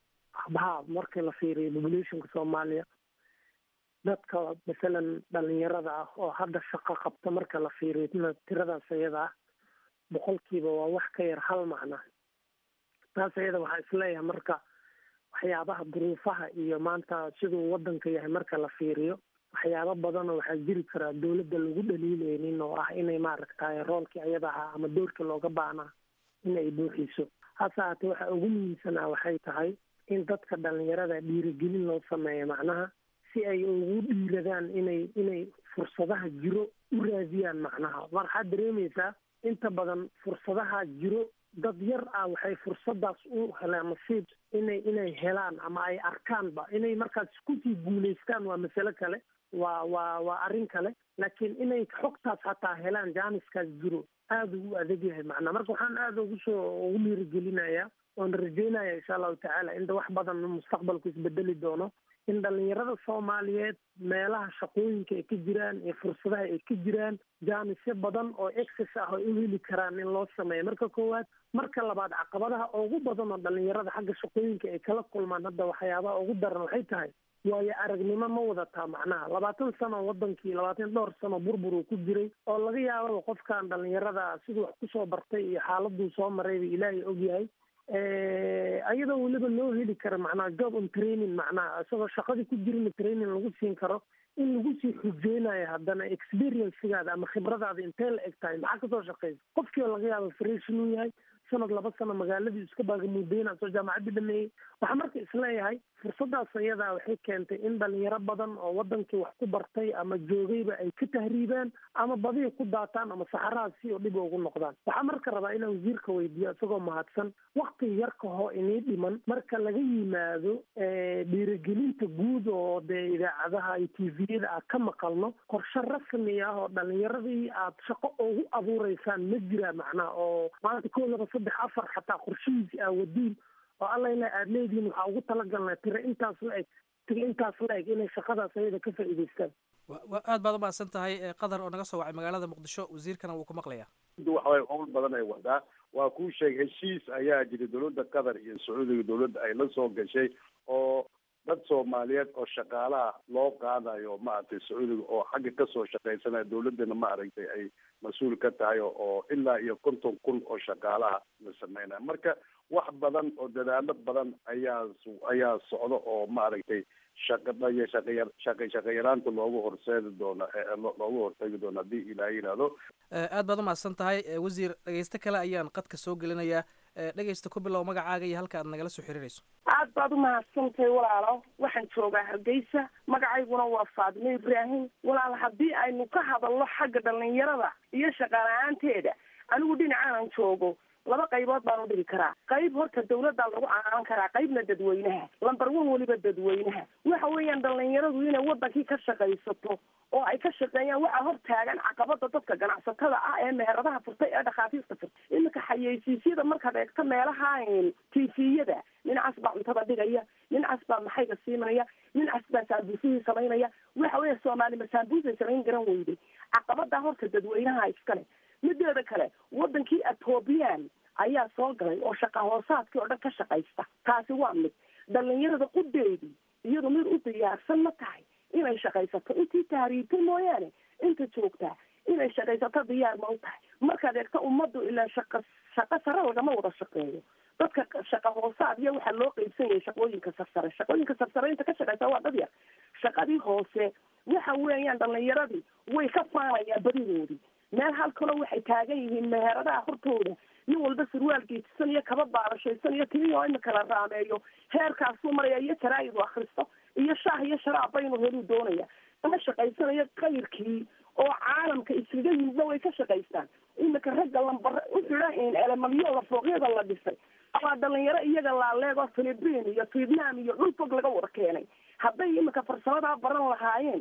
ha markii la fiiriyo populationka soomaaliya dadka masalan dhalinyarada ah oo hadda shaqo qabta marka la fiiriyo tina- tiradaas ayada ah boqolkiiba waa wax ka yar hal macna taas ayada waxaa isleeyahay marka waxyaabaha duruufaha iyo maanta siduu wadanka yahay marka la fiiriyo waxyaabo badanoo waxaa jiri karaa dowladda lagu dhaliileynin oo ah inay maaragtay roolkii ayada ahaa ama doorkii looga baahnaa inay buuxiso hase haatee waxa ugu muhiimsanaa waxay tahay in dadka dhalinyarada dhiirigelin loo sameeyo macnaha si ay ugu dhiiradaan inay inay fursadaha jiro u raadiyaan macnaha waxaad dareemaysaa inta badan fursadaha jiro dad yar ah waxay fursadaas u helaan nasiib inay inay helaan ama ay arkaanba inay markaas kusii guulaystaan waa masale kale waa waa waa arrin kale laakiin inay xogtaas hataa helaan jaaniskaas jiro aada ugu adag yahay macnaa marka waxaan aada ugu soo ugu dhiirigelinayaa oon rajeynaya insha allahu tacaala inta wax badan mustaqbalku isbedeli doono in dhalinyarada soomaaliyeed meelaha shaqooyinka ay ka jiraan iyo fursadaha ay ka jiraan jaanisyo badan oo excess ah ay u heli karaan in loo sameeyo marka koowaad marka labaad caqabadaha ugu badan oo dhalinyarada xagga shaqooyinka ay kala kulmaan hadda waxyaabaha ugu daran waxay tahay waayo aragnimo ma wadataa macnaha labaatan sano wadankii labaatan dhowr sano burbur uu ku jiray oo laga yaababa qofkan dhalinyarada siduu wax kusoo bartay iyo xaaladuu soo marayba ilaahay ogyahay ayadoo weliba loo heli karo macnaha job on training macnaha isagoo shaqadii ku jirina training lagu siin karo in lagu sii xujeynayo haddana experiencegaada ama khibradaada intee la eg tahay maxaa kasoo shaqeysa qofkii oo laga yaabo fresh inuu yahay sanad laba sano magaaladii iska baagamuudeyna soo jaamacaddii dhameeyey waxaa marka isleeyahay fursadaas ayadaa waxay keentay in dhalinyaro badan oo wadankii wax ku bartay ama joogayba ay ka tahriibaan ama badihi ku daataan ama saxaraha si oo dhib ugu noqdaan waxaa marka rabaa inaan wasiirka weydiiyo isagoo mahadsan wakti yar kahoo inii dhiman marka laga yimaado dhiirigelinta guud oo dee idaacadaha iyo tviyada aad ka maqalno qorshe rasmi ah oo dhalinyaradii aad shaqo ugu abuureysaan ma jira macnaha oo maanta kow laba saddex afar xataa qorshihiisi aa wadiin oo alla ilaa aada leedihiin waxaa ugu talagalnaa tira intaas la eg tira intaas la eg inay shaqadaas ayada ka faa'iidaystaan aad baad umahadsan tahay qadar oo naga soo wacay magaalada muqdisho wasiirkana wuu ku maqlayaa waxaway howl badan ay wadaa waa kuu sheeg heshiis ayaa jira dowladda qatar iyo sacuudiga dowladda ay la soo gashay oo dad soomaaliyeed oo shaqaalaha loo qaadayo maaragtay sacuudiga oo xagga kasoo shaqaysanaya dawladana maaragtay ay mas-uul ka tahay oo ilaa iyo konton kun oo shaqaalaha la sameynaya marka wax badan oo dadaalo badan ayaa ayaa socda oo maaragtay shaqadaya shaqaya shaqa shaqayaraanta loogu horseedi doono loogu hortegi doono haddii ilaaha yidhaahdo aad baad umahadsan tahay wasiir dhegeysto kale ayaan qadka soo gelinayaa dhegeysta ku bilow magacaaga iyo halka aad nagala soo xiriirayso aad baad umahadsantahay walaalo waxaan joogaa hargeysa magacayguna waa faadimo ibraahim walaal haddii aynu ka hadalno xagga dhalinyarada iyo shaqala-aanteeda anigu dhinacaanan joogo laba qaybood baan u dhigi karaa qayb horta dawladdaa lagu caanan karaa qaybna dadweynaha lamber one weliba dadweynaha waxa weeyaan dhalinyaradu inay wadankii ka shaqaysato oo ay ka shaqeeyaan waxaa hor taagan caqabada dadka ganacsatada ah ee meheradaha furtay ee dhakhaatiirta furtay iminka xayeysiisyada markaad eegto meelaha tifiyada dhinacaas baa cuntada dhigaya dhinacaas baa maxayga siimanaya dhinacaas baa saambuusihii samaynaya waxa weya soomaali ma saambuusay samayn garan weyday caqabadaa horta dadweynaha iskale mideeda kale wadankii ethoobiyan ayaa soo galay oo shaqa hoosaadkii oo dhan ka shaqaysta taasi waa mid dhalinyarada qudeedii iyadu mid u diyaarsan ma tahay inay shaqaysato intii tahriibtay mooyaane inta joogtaa inay shaqaysato diyaar ma u tahay markaad eegto ummaddu ilaa shaqa shaqo sare lagama wada shaqeeyo dadka shaqa hoosaad iyo waxaa loo qeybsan yahay shaqooyinka sarsare shaqooyinka sarsare inta ka shaqaysa waa dad yar shaqadii hoose waxa weeyaan dhalinyaradii way ka faanayaan badidoodii meel halkaloo waxay taagan yihiin meheradaha hortooda nin walba surwaal geetisan iyo kaba baarashaysan iyo timi oo imika la raameeyo heerkaasuu maraya iyo jaraa'idu akhristo iyo shaah iyo sharaab baynu heluu doonaya kama shaqaysanayo kayrkii oo caalamka iskaga yimidna way ka shaqaystaan imika ragga lambar u xidhan elemalyoda fooqyada la dhisay ama dhalinyaro iyaga laaleeg oo philibiin iyo vietnam iyo dhul fog laga wada keenay hadday imika farsamadaa baran lahaayeen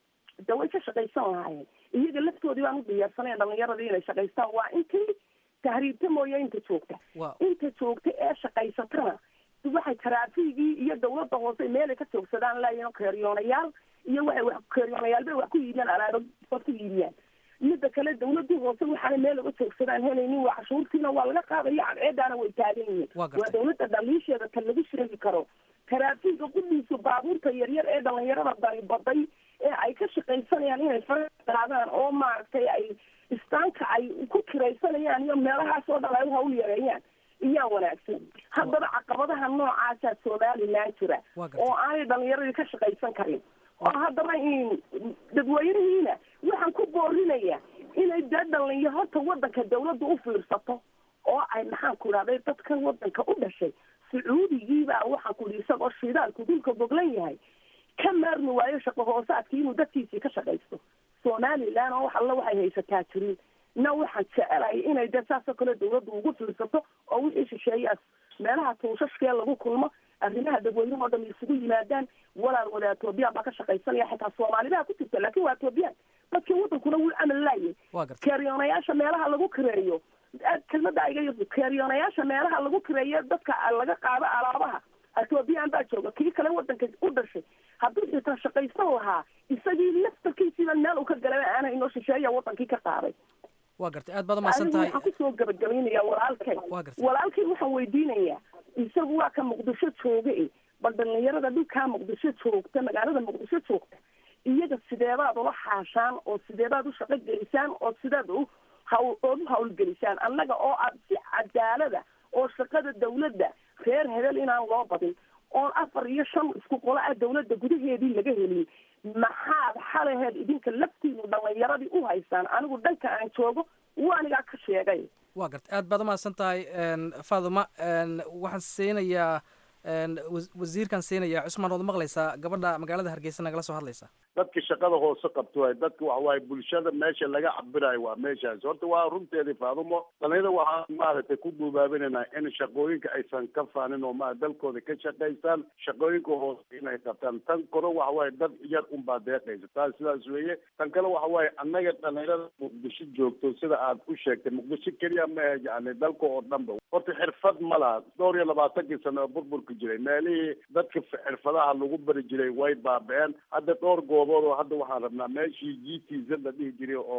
de way ka shaqaysan lahaayeen iyaga laftoodii baan u diyaarsanaya dhalinyaradii inay shaqaystaan waa intii tahriibta mooye inta joogta inta joogta ee shaqaysatana waxay taraafigii iyo dawladda hoose meelay ka joogsadaan laayihin keeryoonayaal iyo waxay wax keeryoonayaal bay wax ku iibiyaan alaaba ku iibiyaan midda kale dawladii hoose waxaana meel laga joogsadaan helaynin waa cashuurtiina waa laga qaadaya cadceedaana way taagan yihiin waa dawladda dhaliisheeda tan lagu sheegi karo taraafiga qudhiisu baabuurta yaryar ee dhalinyarada dari baday ee ay ka shaqaysanayaan inay faraqaadaan oo maaragtay ay istaanka ay ku kiraysanayaan iyo meelahaas oo dhan ay u hawl yareeyaan iyaa wanaagsan haddaba caqabadaha noocaasaa somaliland jira oo aanay dhalinyaradii ka shaqaysan karin oo haddaba dadweynihiina waxaan ku boorinaya inay dee dhalinya horta wadanka dawladda u fiirsato oo ay maxaan ku idhahday dadka wadanka u dhashay sacuudigiibaa waxaan ku ihi isagoo shidaalku dhulka goglan yahay ka maarmi waayo shaqo hoosaadkii inuu dadkiisii ka shaqaysto somaliland oo wax alla waxay haysataa jirin na waxaan jecelahay inay de saasoo kale dawladdu ugu fiirsato oo wixii shisheeyaas meelaha tuushashkee lagu kulmo arrimaha dadweynaha oo dham isugu yimaadaan walaal wada etoobiyaan baa ka shaqaysanaya xitaa soomaalidaa ku jirta laakin waa etoobiyaan dadkii wadankuna wuu camal laayay keeriyoonayaasha meelaha lagu kireeyo kelmada iga keeriyoonayaasha meelaha lagu kireeyo dadka laga qaado alaabaha etoobiyaan baa jooga kii kale wadanka u dhashay hadduu xitaa shaqaysan lahaa isagii laftarkiisiiba meel uu ka galay aana inoo shisheeya wadankii ka qaaday waa gartay aad baad umahadsan tahay waxaan kusoo gabagabaynaya walaalkay walaalkay waxaan weydiinayaa isagu waa ka muqdisho jooga e bal dhalinyarada dhulkaa muqdisho joogta magaalada muqdisho joogta iyaga sideebaad ula xaashaan oo sideebaad u shaqo gelisaan oo sideed u hawl ood u hawlgelisaan annaga oo aad si cadaalada oo shaqada dawladda reer hebel inaan loo badin oon afar iyo shan isku qola ah dawladda gudaheedii laga helin maxaad xalaheed idinka laftiinu dhalinyaradii u haysaan anigu dhanka aan joogo waanigaa ka sheegay waa garta aad baad umahadsan tahay faaduma waxaan siinayaa wasiirkan siinayaa cusmaan waad maqlaysaa gabadha magaalada hargeysa nagala soo hadlaysa dadka shaqada hoose qabto waay dadka waxa waaye bulshada meesha laga cabirayo waa meeshaas horta waa runteedii faadumo dhalinyada waxaa maaragtay ku duubaabinaynaa in shaqooyinka aysan ka faanin oo ma dalkooda ka shaqaystaan shaqooyinka hoose inay qabtaan tan kore waxa waaye dad yar unbaa deeqaysa taas sidaas weeye tan kale waxa waaye annaga dhalinyarada muqdisho joogto sida aad u sheegtay muqdisho keliya ma yani dalka oo dhanba horta xirfad ma laha dhowr iyo labaatankii sano oo burburka jiray meelihii dadka xirfadaha lagu bari jiray way baaba-een hadda dhowr goobood oo hadda waxaan rabnaa meeshii g t z la dhihi jiray oo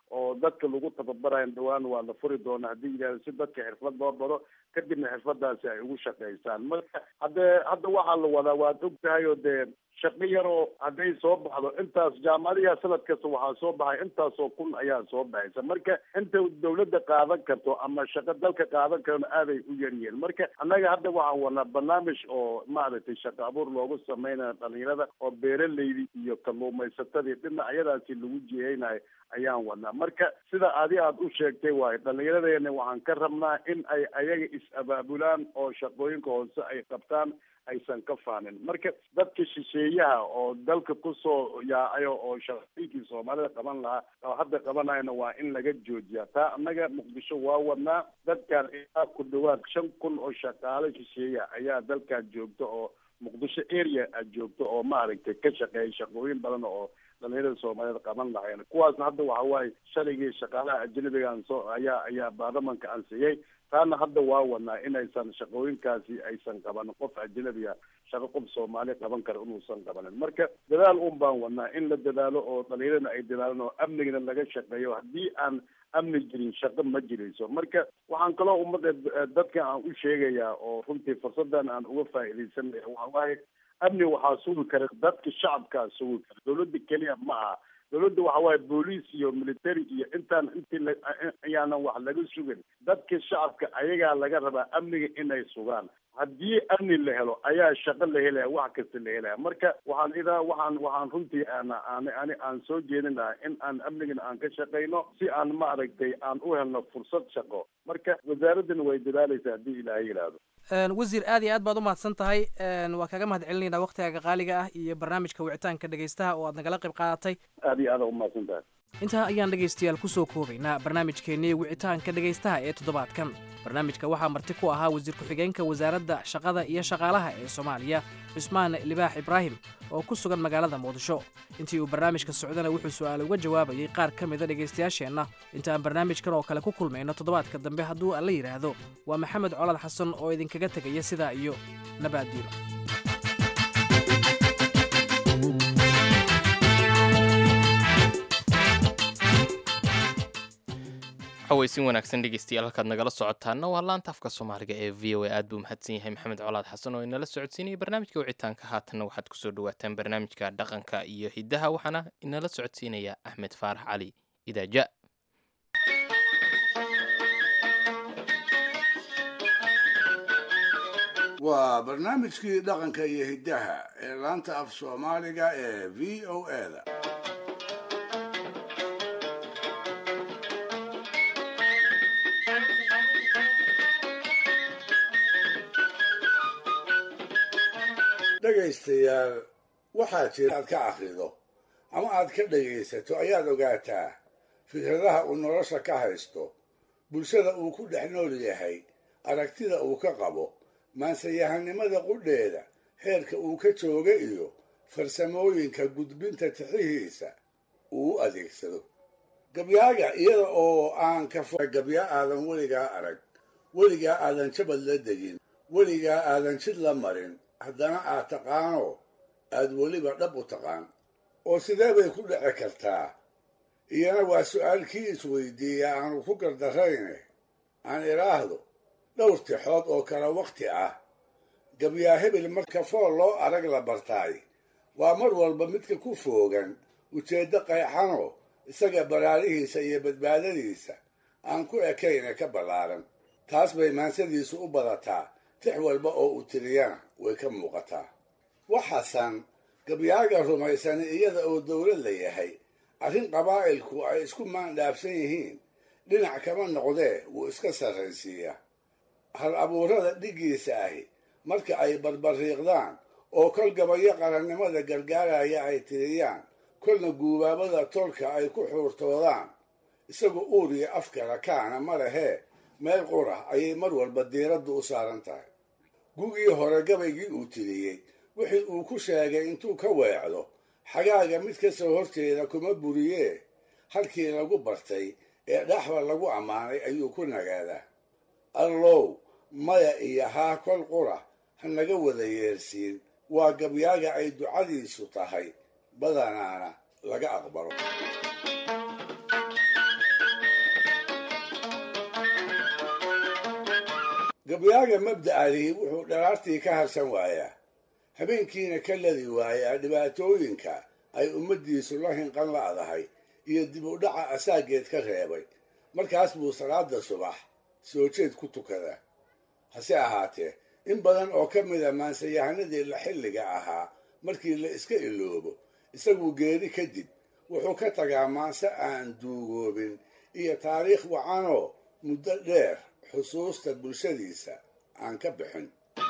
oo dadka lagu tababarayo dhawaan waa la furi doona haddii yidhahdo si dadka xirfad loo baro kadibna xirfadaasi ay ugu shaqaysaan marka haddee hadda waxaa la wadaa waad og tahay oo dee shaqo yaroo hadday soo baxdo intaas jaamacadiha sanad kasta waxaa soo baxay intaasoo kun ayaa soo baxaysa marka inta dawladda qaadan karto ama shaqo dalka qaadan karona aaday u yaryihiin marka annaga hadda waxaan wadnaa barnaamij oo maaragtay shaqo abuur loogu samaynayo dhalinyarada oo beeraleydi iyo kalluumaysatadii dhinacyadaasi lagu jiheynayo ayaan wadnaa marka sida adi aad u sheegtay waayo dhallinyaradeena waxaan ka rabnaa in ay ayaga is-abaabulaan oo shaqooyinka hoose ay qabtaan aysan ka faanin marka dadka shisheeyaha oo dalka kusoo yaacayo oo shaqooyinkii soomaalida qaban lahaa oo hadda qabanayana waa in laga joojiya taa annaga muqdisho waa wadnaa dadkan ilaa ku dhawaad shan kun oo shaqaale shisheeya ayaa dalkan joogta oo muqdisho area aad joogto oo maaragtay ka shaqeeya shaqooyin badan oo dhalinyarada soomaaliyed qaban lahayn kuwaasna hadda waxa waaye shaligii shaqaalaha ajnabigan soo ayaa ayaa baarlamanka ansiyey taana hadda waa wadnaa inaysan shaqooyinkaasi aysan qabanin qof ajnabiga shaqo qof soomaali qaban kara inuusan qabanin marka dadaal un baan wadnaa in la dadaalo oo dhalinyarana ay dadaalaan oo amnigana laga shaqeeyo haddii aan amni jirin shaqo ma jirayso marka waxaan kaloo ummadda dadka aan u sheegayaa oo runtii fursadan aan uga faa'iidaysanaya waxa waaye amni waxaa sugi kara dadka shacabkaa sugi kara dawladda keliya ma aha dawladda waxa waaye booliis iyo military iyo intaan intii la ayaanan wax laga sugin dadka shacabka ayagaa laga rabaa amniga inay sugaan haddii amni la helo ayaa shaqo la helaya wax kasta la helaya marka waxaan idaa waxaan waxaan runtii aan aan ani aan soo jeedin lahaa in aan amnigana aan ka shaqayno si aan maaragtay aan u helno fursad shaqo marka wasaaraddan way dadaalaysaa haddii ilaahay yidhaahdo wasiir aad iyo aad baad u mahadsan tahay waa kaga mahad celinaynaa waktigaaga qaaliga ah iyo barnaamijka wicitaanka dhegaystaha oo aad nagala qayb qaadatay aad iyo aad u mahadsan tahay intaa ayaan dhegaystayaal ku soo koobaynaa barnaamijkeennii wicitaanka dhegaystaha ee toddobaadkan barnaamijka waxaa marti ku ahaa wasiir ku-xigeenka wasaaradda shaqada iyo shaqaalaha ee soomaaliya cusmaan libaax ibraahim oo ku sugan magaalada muqdisho intii uu barnaamijka socdana wuxuu su'aal uga jawaabayay qaar ka mida dhegaystayaasheenna inta aan barnaamijkan oo kale ku kulmayno toddobaadka dambe hadduu alla yidhaahdo waa maxamed colad xasan oo idinkaga tegaya sidaa iyo nabaaddiino xawaysin wanaagsan dhegeystayaal halkaad nagala socotaana waa laanta afka soomaaliga ee v o a aad buu mahadsan yahay maxamed colaad xasan oo inala socodsiinaya barnaamijka wicitaanka haatanna waxaad kusoo dhawaataan barnaamijka dhaqanka iyo hiddaha waxaana inala socodsiinaya axmed faarax cali idaaja waa barnaamijkii dhaqanka iyo hiddaha ee laanta af soomaaliga ee v o eda dhegaystayaal waxaa jira aad ka akhrido ama aad ka dhegaysato ayaad ogaataa fikradaha uu nolosha ka haysto bulshada uu ku dhex nool yahay aragtida uu ka qabo maansayahanimada qudheeda heerka uu ka jooga iyo farsamooyinka gudbinta tixihiisa uu u adeegsado gabyaaga iyada oo aan ka fo gabya aadan weligaa arag weligaa aadan jabad la degin weligaa aadan jid la marin haddana aad taqaano aad weliba dhab u taqaan oo sidee bay ku dhici kartaa iyana waa su'aalkii isweydiiya aanu ku gardarrayne aan idhaahdo dhowr tixood oo kale wakhti ah gabyaa hebel marka fool loo arag la bartaay waa mar walba midka ku foogan ujeeddo qayxanoo isaga baraarihiisa iyo badbaadadiisa aan ku ekayne ka ballaaran taas bay maansadiisu u badataa tix walba oo uu tiriyana way ka muuqataa waxaasan gabyaaga rumaysani iyada oo dowlad la yahay arrin qabaa'ilku ay isku maandhaafsan yihiin dhinac kama noqdee wuu iska sarraysiiyaa hal abuurada dhiggiisa ahi marka ay barbariiqdaan oo kol gabayo qarannimada gargaaraya ay tiriyaan kolna guubaabada tolka ay ku xuurtoodaan isagu uur iyo afkala kaana ma lehee meel qurah ayay mar walba diiraddu u saaran tahay gugii hore gabaygii uu tiriyey wixii uu ku sheegay intuu ka weecdo xagaaga mid ka soo horjeeda kuma buriyee halkii lagu bartay ee dhaxba lagu ammaanay ayuu ku nagaadaa allow maya iyo haa kol qura ha naga wada yeersiin waa gabyaaga ay ducadiisu tahay badanaana laga aqbalo gabyaaga mabda'alihi wuxuu dharaartii ka harsan waayaa habeenkiina ka ladi waayaa dhibaatooyinka ay ummaddiisu la hinqan la'dahay iyo dib u dhaca asaageed ka reebay markaas buu salaada subax soo jeed ku tukadaa hase ahaatee in badan oo ka mida maansayahanadii la xilliga ahaa markii la iska iloobo isaguu geeri kadib wuxuu ka tagaa maanse aan duugoobin iyo taariikh wacanoo muddo dheer xusuusta bulshadiisa aan ka bixin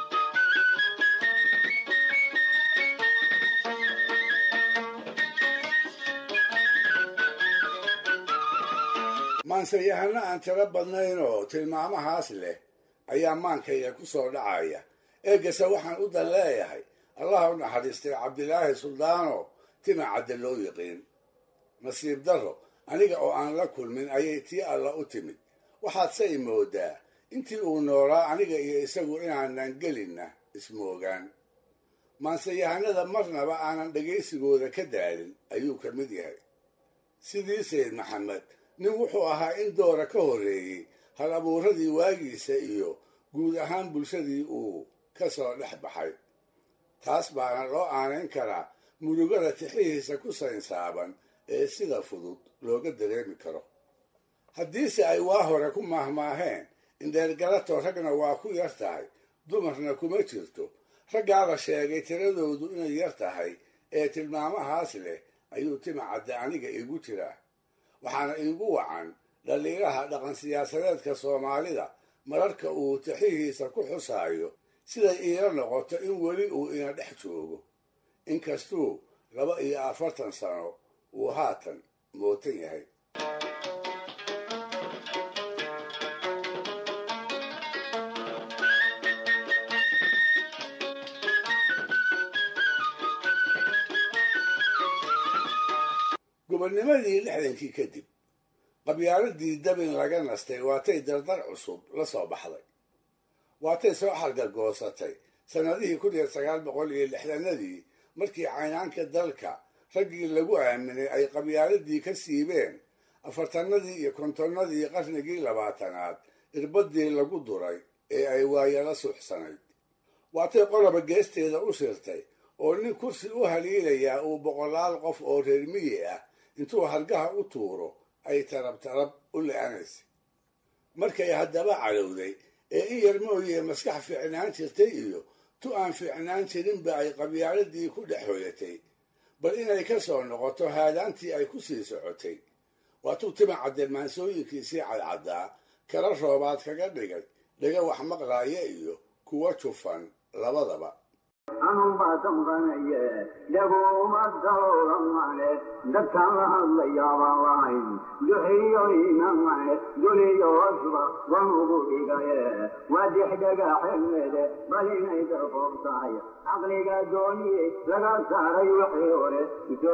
maansayahano aan tiro badnayn oo tilmaamahaas leh ayaa maankayga ku soo dhacaya eegase waxaan u dan leeyahay allah u naxariistay cabdilaahi suldaano tima cadde loo yiqiin nasiib darro aniga oo aan la kulmin ayay tii alla u timid waxaad se imoodaa intii uu noolaa aniga iyo isagu inaanan gelinna ismoogaan maanseyahanada marnaba aanan dhegaysigooda ka daalin ayuu ka mid yahay sidii sayd maxamed nin wuxuu ahaa in doora ka horreeyey hal abuuradii waagiisa iyo guud ahaan bulshadii uu ka soo dhex baxay taas baana loo aanayn karaa murugada tixihiisa ku saynsaaban ee sida fudud looga dareemi karo haddiise ay waa hore ku maahmaaheen indheergalato ragna waa ku yar tahay dumarna kuma jirto raggaa la sheegay tiradoodu inay yar tahay ee tilmaamahaas leh ayuu tima cadde aniga iigu jiraa waxaana iigu wacan dhaliiraha dhaqan siyaasadeedka soomaalida mararka uu tixihiisa ku xusaayo siday iila noqoto in weli uu ina dhex joogo inkastuu laba iyo afartan sano uu haatan mootan yahay gobonnimadii lixdankii kadib qabyaaladii dabin laga nastay waatay dardar cusub la soo baxday waatay soo xargagoosatay sannadihii kun iyo sagaal boqol iyo lixdanadii markii caynaanka dalka raggii lagu aaminay ay qabyaaladii ka siibeen afartanadii iyo kontonnadii qarnigii labaatanaad irbadii lagu duray ee ay waayala suuxsanayd waatay qoloba geesteeda u shirtay oo nin kursi u haliilayaa uu boqolaal qof oo reer miyi ah intuu hargaha u tuuro ay tarab tarab u le-anaysay markay haddaba calowday ee in yar mooyee maskax fiicnaan jirtay iyo tu aan fiicnaan jirinba ay qabyaaladii ku dhex hoyatay bal inay ka soo noqoto haadaantii ay ku sii socotay waatuu tima cadde maansooyinkiisii cadcaddaa kala roobaad kaga dhigay dhaga wax maqlaaya iyo kuwa jufan labadaba anubaa damqanaye dhaguma dawlamane dadkaan la hadlayaabaan lahayn duxiyoynamane duniyoosba wanugu dhigaye waa dixdhagaxemede bal inay dafoog tahay caqliga dooniye laga saaray wixii hore soo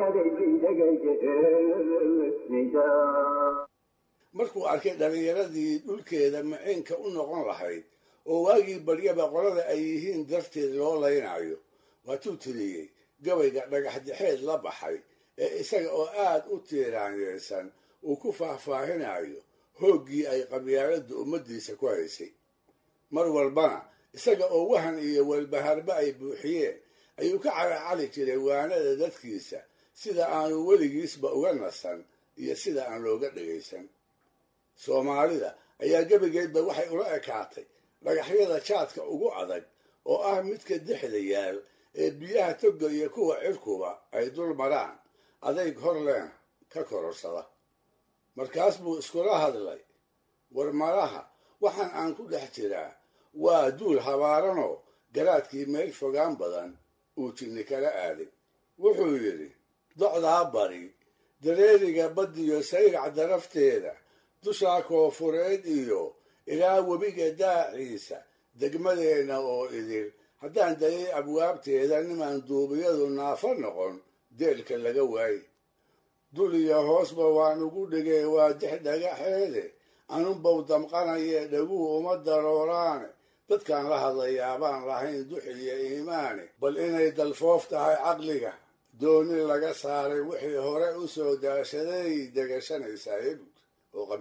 darajadaydidhagaysa markuu arkay dhallinyaradii dhulkeeda maciinka u noqon lahayd oo waagii baryaba qolada ay yihiin darteed loo laynayo waatuu tiriyey gabayga dhagaxdixeed la baxay ee isaga oo aad u tiiraanyeysan uu ku faahfaahinayo hooggii ay qabyaaladdu ummaddiisa ku haysay mar walbana isaga oo wahan iyo walbaharba ay buuxiyeen ayuu ka calacali jiray waanada dadkiisa sida aanu weligiisba uga nasan iyo sida aan looga dhagaysan soomaalida ayaa gebigeedba waxay ula ekaatay dhagaxyada jaadka ugu adag oo ah midka dexda yaal ee biyaha toga iyo kuwa cirkuba ay dul maraan adayg horleen ka kororsada markaas buu iskula hadlay war malaha waxaan aan ku dhex jiraa waa duul habaaranoo garaadkii meel fogaan badan uu jinni kala aaday wuxuu yidhi docdaa bari dareeriga baddiyo sayrac darafteeda dushaa koofureed iyo ilaa webiga daaciisa degmadeenna oo idil haddaan dayay abwaabteeda nimaan duubiyadu naafo noqon deelka laga waaye dul iyo hoosba waan ugu dhigay waa dix dhagaxeede anunbow damqanaye dhaguu uma darooraane dadkaan la hadlayaabaan lahayn dux iyo iimaane bal inay dalfoof tahay caqliga dooni laga saaray wixii hore u soo daashaday degashanaysaa ebud oo qabyaa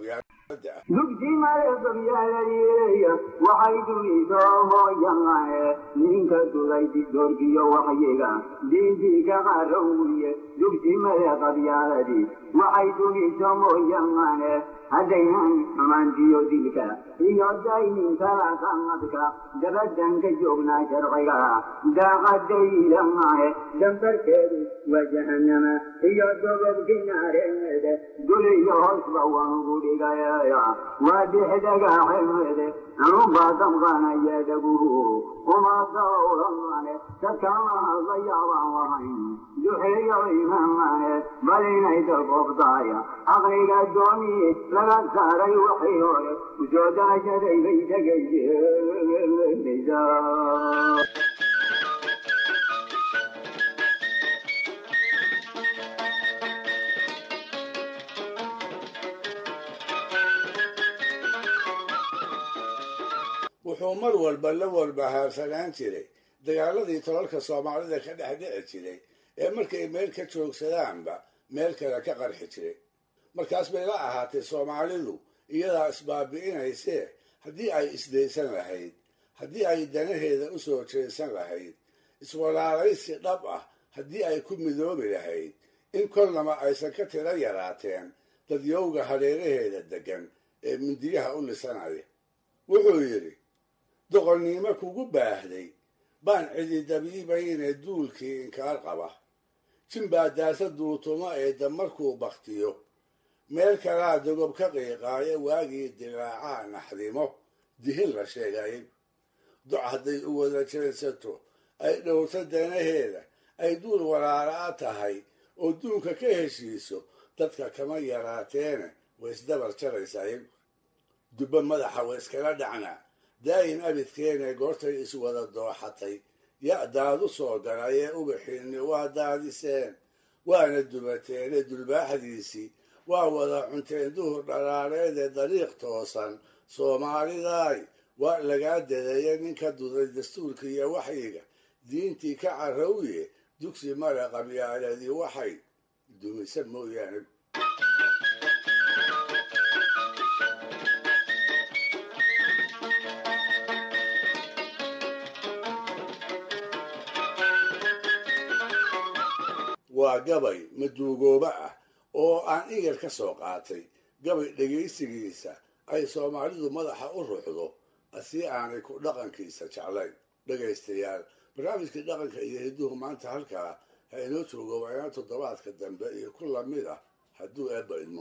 dugsi maleegabyaalaleeya waxay dunido hooyanae ninka duraydi doorgiyo waxyiga diintii ka qarowiye dugsi maleeqabyaaladi waxay duniso mooyanae haddaynan xumaantiyo dilka iyo dayninkala sanadka dabadanka joognaa sharciga daaqadaylamae dambarkeedu waa jahanama iyo dobobki naareede duliyo hoosba waangu dhigaya waa dixdagaxemede anubaa damqanaya dhaguhu uma dawlamane dadkama hadla yaabaan lahayn duxeeyo imamane bal inay dalbobdaaya aqliga dooni laga saaray waxay hore usoo daashaday bay tegaysaa wuxuu mar walba la walbahaarsanaan jiray dagaaladii tolalka soomaalida ka dhex dhici jiray ee markay meel ka joogsadaanba meel kale ka qarxi jiray markaas bay la ahaatay soomaalidu iyadaa isbaabi'inaysee haddii ay isdaysan lahayd haddii ay danaheeda u soo jeesan lahayd iswalaalaysi dhab ah haddii ay ku midoobi lahayd in kolnaba aysan ka tiro yaraateen dadyowga hareeraheeda deggan ee mindiyaha u lisanaya wuxuu yidhi doqonnimo kugu baahday baan cididabiibayne duulkii inkaar qaba jimbaa daasa duutumo ee damarkuu baktiyo meel kalaa dogob ka qiiqaaya waagii dilaacaa naxdimo dihin la sheegayay doc hadday u wada jeedsato ay dhowrto danaheeda ay duul walaala'a tahay oo duunka ka heshiiso dadka kama yaraateene way isdabar jaraysaa dubbo madaxa way iskala dhacnaa daayin abidkeene goortay iswada dooxatay ya daadu soo galay ee ubaxiinni waa daadiseen waana dubateene dulbaaxdiisii waa wada cunteen duhur dhalaareedee dariiq toosan soomaalidaay waa lagaa dadeeye ninka duday dastuurka iyo waxyiga diintii ka carrowye dugsi male qabyaaladii waxay dumisa mooyaane waa gabay maduugooba ah oo aan igar ka soo qaatay gabay dhegaysigiisa ay soomaalidu madaxa u ruxdo si aanay ku dhaqankiisa jeclayn dhegaystayaal barnaamijkii dhaqanka iyo hidduhu maanta halkaa ha inoo joogo waayaan toddobaadka dambe iyo ku lamid ah hadduu eebba idmo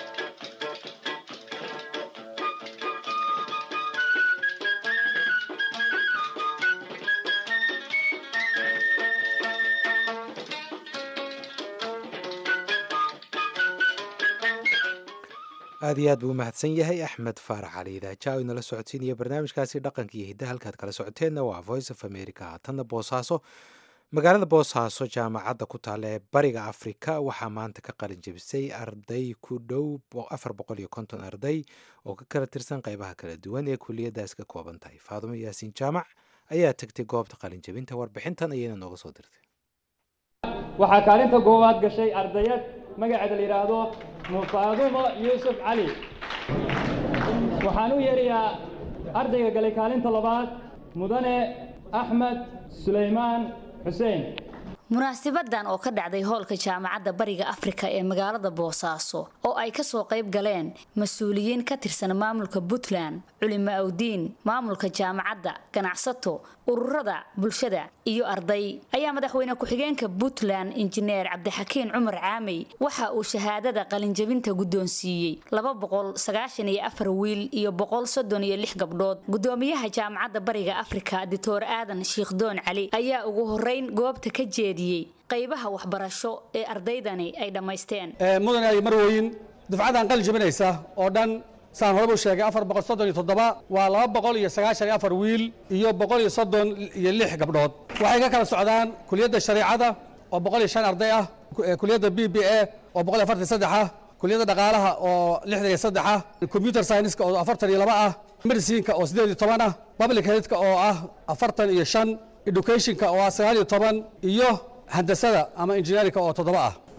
aad iyo aad buu umahadsan yahay axmed faarax cali idaaja inala socodsiinaya barnaamijkaasi dhaqanka iyo hiddaha halkaad kala socoteenna waa voice of america haatanna boosaaso magaalada boosaaso jaamacadda ku taalla ee bariga afrika waxaa maanta ka qalin jebisay arday ku dhow afar boqol iyo konton arday oo ka kala tirsan qeybaha kala duwan ee kuliyadaas ka kooban tahay faadumo yaasiin jaamac ayaa tegtay goobta qalin jebinta warbixintan ayayna nooga soo dirtay waxaa kaalinta goowaad gashay ardayad magaceeda la yidhaahdo mufaadumo yuusuf cali waxaan u yeerayaa ardayga galay kaalinta labaad mudane axmed sulaymaan xuseen munaasibadan oo ka dhacday hoolka jaamacadda bariga afrika ee magaalada boosaaso oo ay kasoo qayb galeen mas-uuliyiin ka tirsan maamulka puntland culimo awdiin maamulka jaamacadda ganacsato ururada bulshada iyo arday ayaa madaxweyne ku-xigeenka puntland injineer cabdixakiin cumar caamey waxa uu shahaadada qalinjabinta guddoonsiiyey laba boqol sagaashan iyo afar wiil iyo boqol soddon iyo lix gabdhood gudoomiyaha jaamacadda bariga afrika dictor aadan shiikhdoon cali ayaa ugu horeyn goobta ka jeediyey qaybaha waxbarasho ee ardaydani ay dhammaysteen mudane ay marweyn dufcadan qalin jabinaysa oo dhan saan horeba u sheegay afar boqol soddon iyo toddoba waa laba boqol iyo sagaashan iyo afar wiil iyo boqol iyo soddon iyo lix gabdhood waxay ka kala socdaan kuliyadda shareecada oo boqol iyo shan arday ah kuliyadda b b a oo boqol iyo afartan saddex ah kuliyadda dhaqaalaha oo lixdan iyo saddex ah computer science-ka oo afartan iyo laba ah medicinka oo siddeed iyo toban ah public healthka oo ah afartan iyo shan educationka oo ah sagaal iyo toban iyo handasada ama engineerinka oo toddoba ah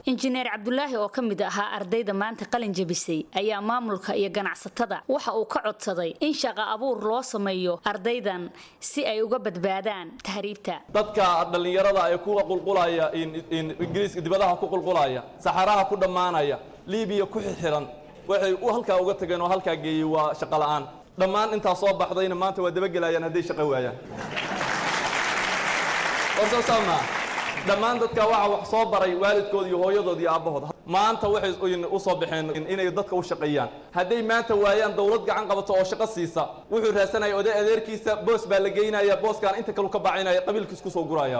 injineer cabdulaahi oo ka mid ahaa ardayda maanta qalin jebisay ayaa maamulka iyo ganacsatada waxa uu ka codsaday in shaqo abuur loo sameeyo ardaydan si ay uga badbaadaan tahriibta dadka dhallinyarada ee ku qulqulaya ingiriiska dibadaha ku qulqulaya saxaraha ku dhammaanaya libiya ku xixiran waxay u halkaa uga tageen oo halkaa geeyey waa shaqo la'aan dhammaan intaa soo baxdayna maanta waa dabagelayaan hadday shaqo waayaan warsasaama dhammaan dadka waxa wax soo baray waalidkood iyo hooyadood iyo aabbahood maanta waxay u soo baxeen inay dadka u shaqeeyaan hadday maanta waayaan dawlad gacan qabato oo shaqo siisa wuxuu raasanaya oday adeerkiisa boos baa la geynaya booskaan inta kalu ka bacinaya qabiilkiis ku soo guraya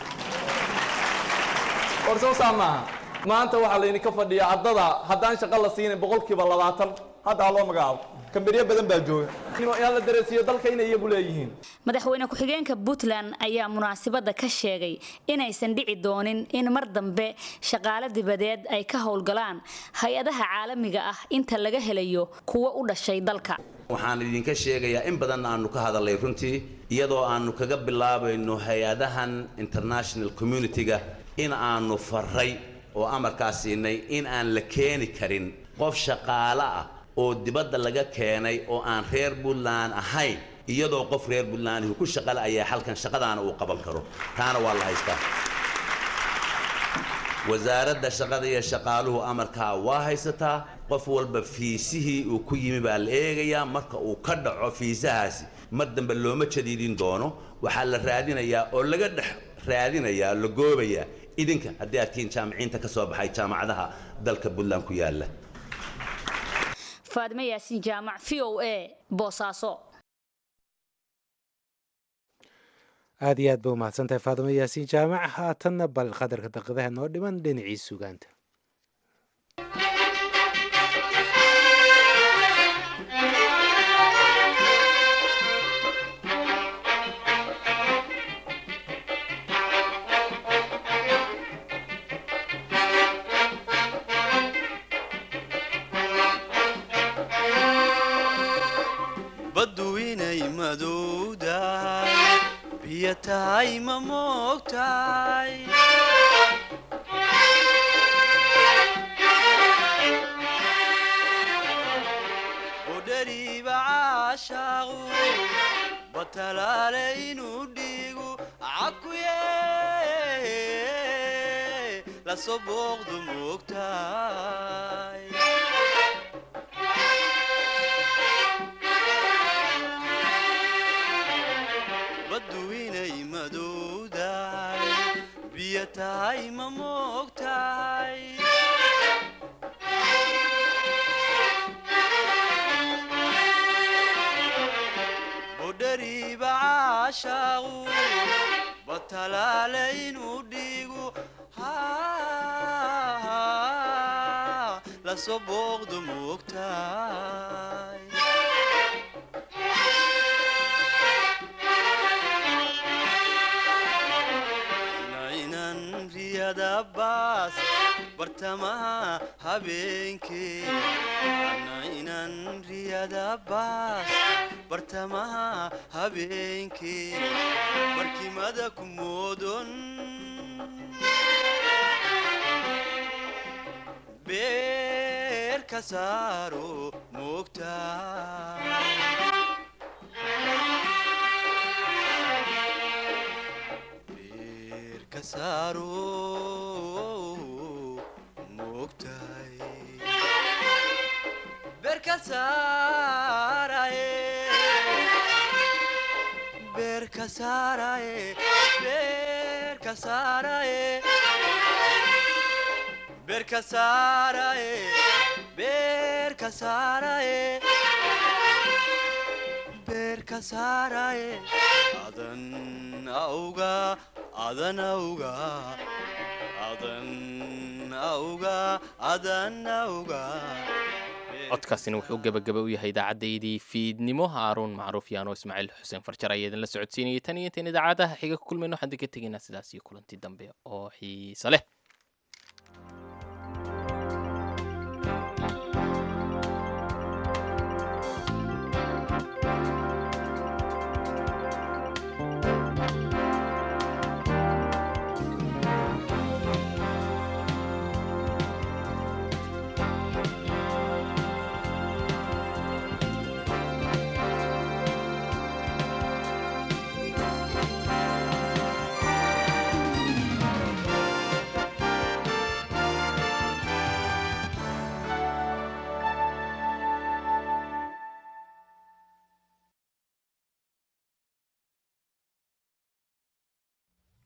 warsasaa maaha maanta waxaa laydinka fadhiyaa ardada haddaan shaqo la siinin boqolkiiba labaatan hadda ha loo magacaabo kamberiyo badan baa jooga in la dareensiiyo dalka inay iyagu leeyihiin madaxweyne ku-xigeenka puntland ayaa munaasabadda ka sheegay inaysan dhici doonin in mar dambe shaqaale dibadeed ay ka howlgalaan hay-adaha caalamiga ah inta laga helayo kuwa u dhashay dalka waxaan idinka sheegayaa in badan aanu ka hadalnay runtii iyadoo aanu kaga bilaabayno hay-adahan international community-ga in aanu faray oo amarkaa siinay in aan la keeni karin qof shaqaale ah oo dibadda laga keenay oo aan reer puntland ahayn iyadoo qof reer puntlandihu ku shaqale ayaa halkan shaqadaana uu qaban karo taana waa la haystaa wasaaradda shaqada iyo shaqaaluhu amarkaa waa haysataa qof walba fiisihii uu ku yimi baa la eegayaa marka uu ka dhaco fiisahaasi mar dambe looma jadiidin doono waxaa la raadinayaa oo laga dhex raadinayaa la goobayaa idinka haddii aad tihiin jaamiciinta ka soo baxay jaamacadaha dalka puntland ku yaalla faadime yaasiin jaamac v o a boosaaso aad iyo aad ba umahadsantahay faadimo yaasiin jaamac haatanna bal qadarka daqiidaha noo dhiman dhinacii sugaanta baddu inay madowdahay biyo tahay ma moogtahay udhariiba caashaaqu batalaale inuu dhiigu cakuye lasoo booqdu moogtahay baddu inay madowdahay biyo tahay ma moogtahay budhariiba caashaaqu batalaale inuu dhiigu lasoo booqdu moogtahay nainan riyada baas bartamaha habeenkee nainan riyada baas bartamaha habeenkee barkimada ku moodon beer ka saaro moogtaa ka saaro moogtahay beer ka saaraye beer ka saaraye beer ka saaraye beer ka saaraye beer ka saaraye beer ka saaraye adan auga adan auga adan auga adan auga codkaasina wuxuu gebagaba u yahay idaacaddayadii fiidnimo haaruun macruuf yaano ismaaciil xuseen farjar ayaa idinla socodsiinayay tan iyo intayn idaacadaha xiga ku kulmayno waxaan idinka tegaynaa sidaas iyo kulanti dambe oo xiise leh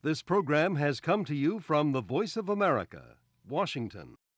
This program has come to you from the Voice of America, Washington.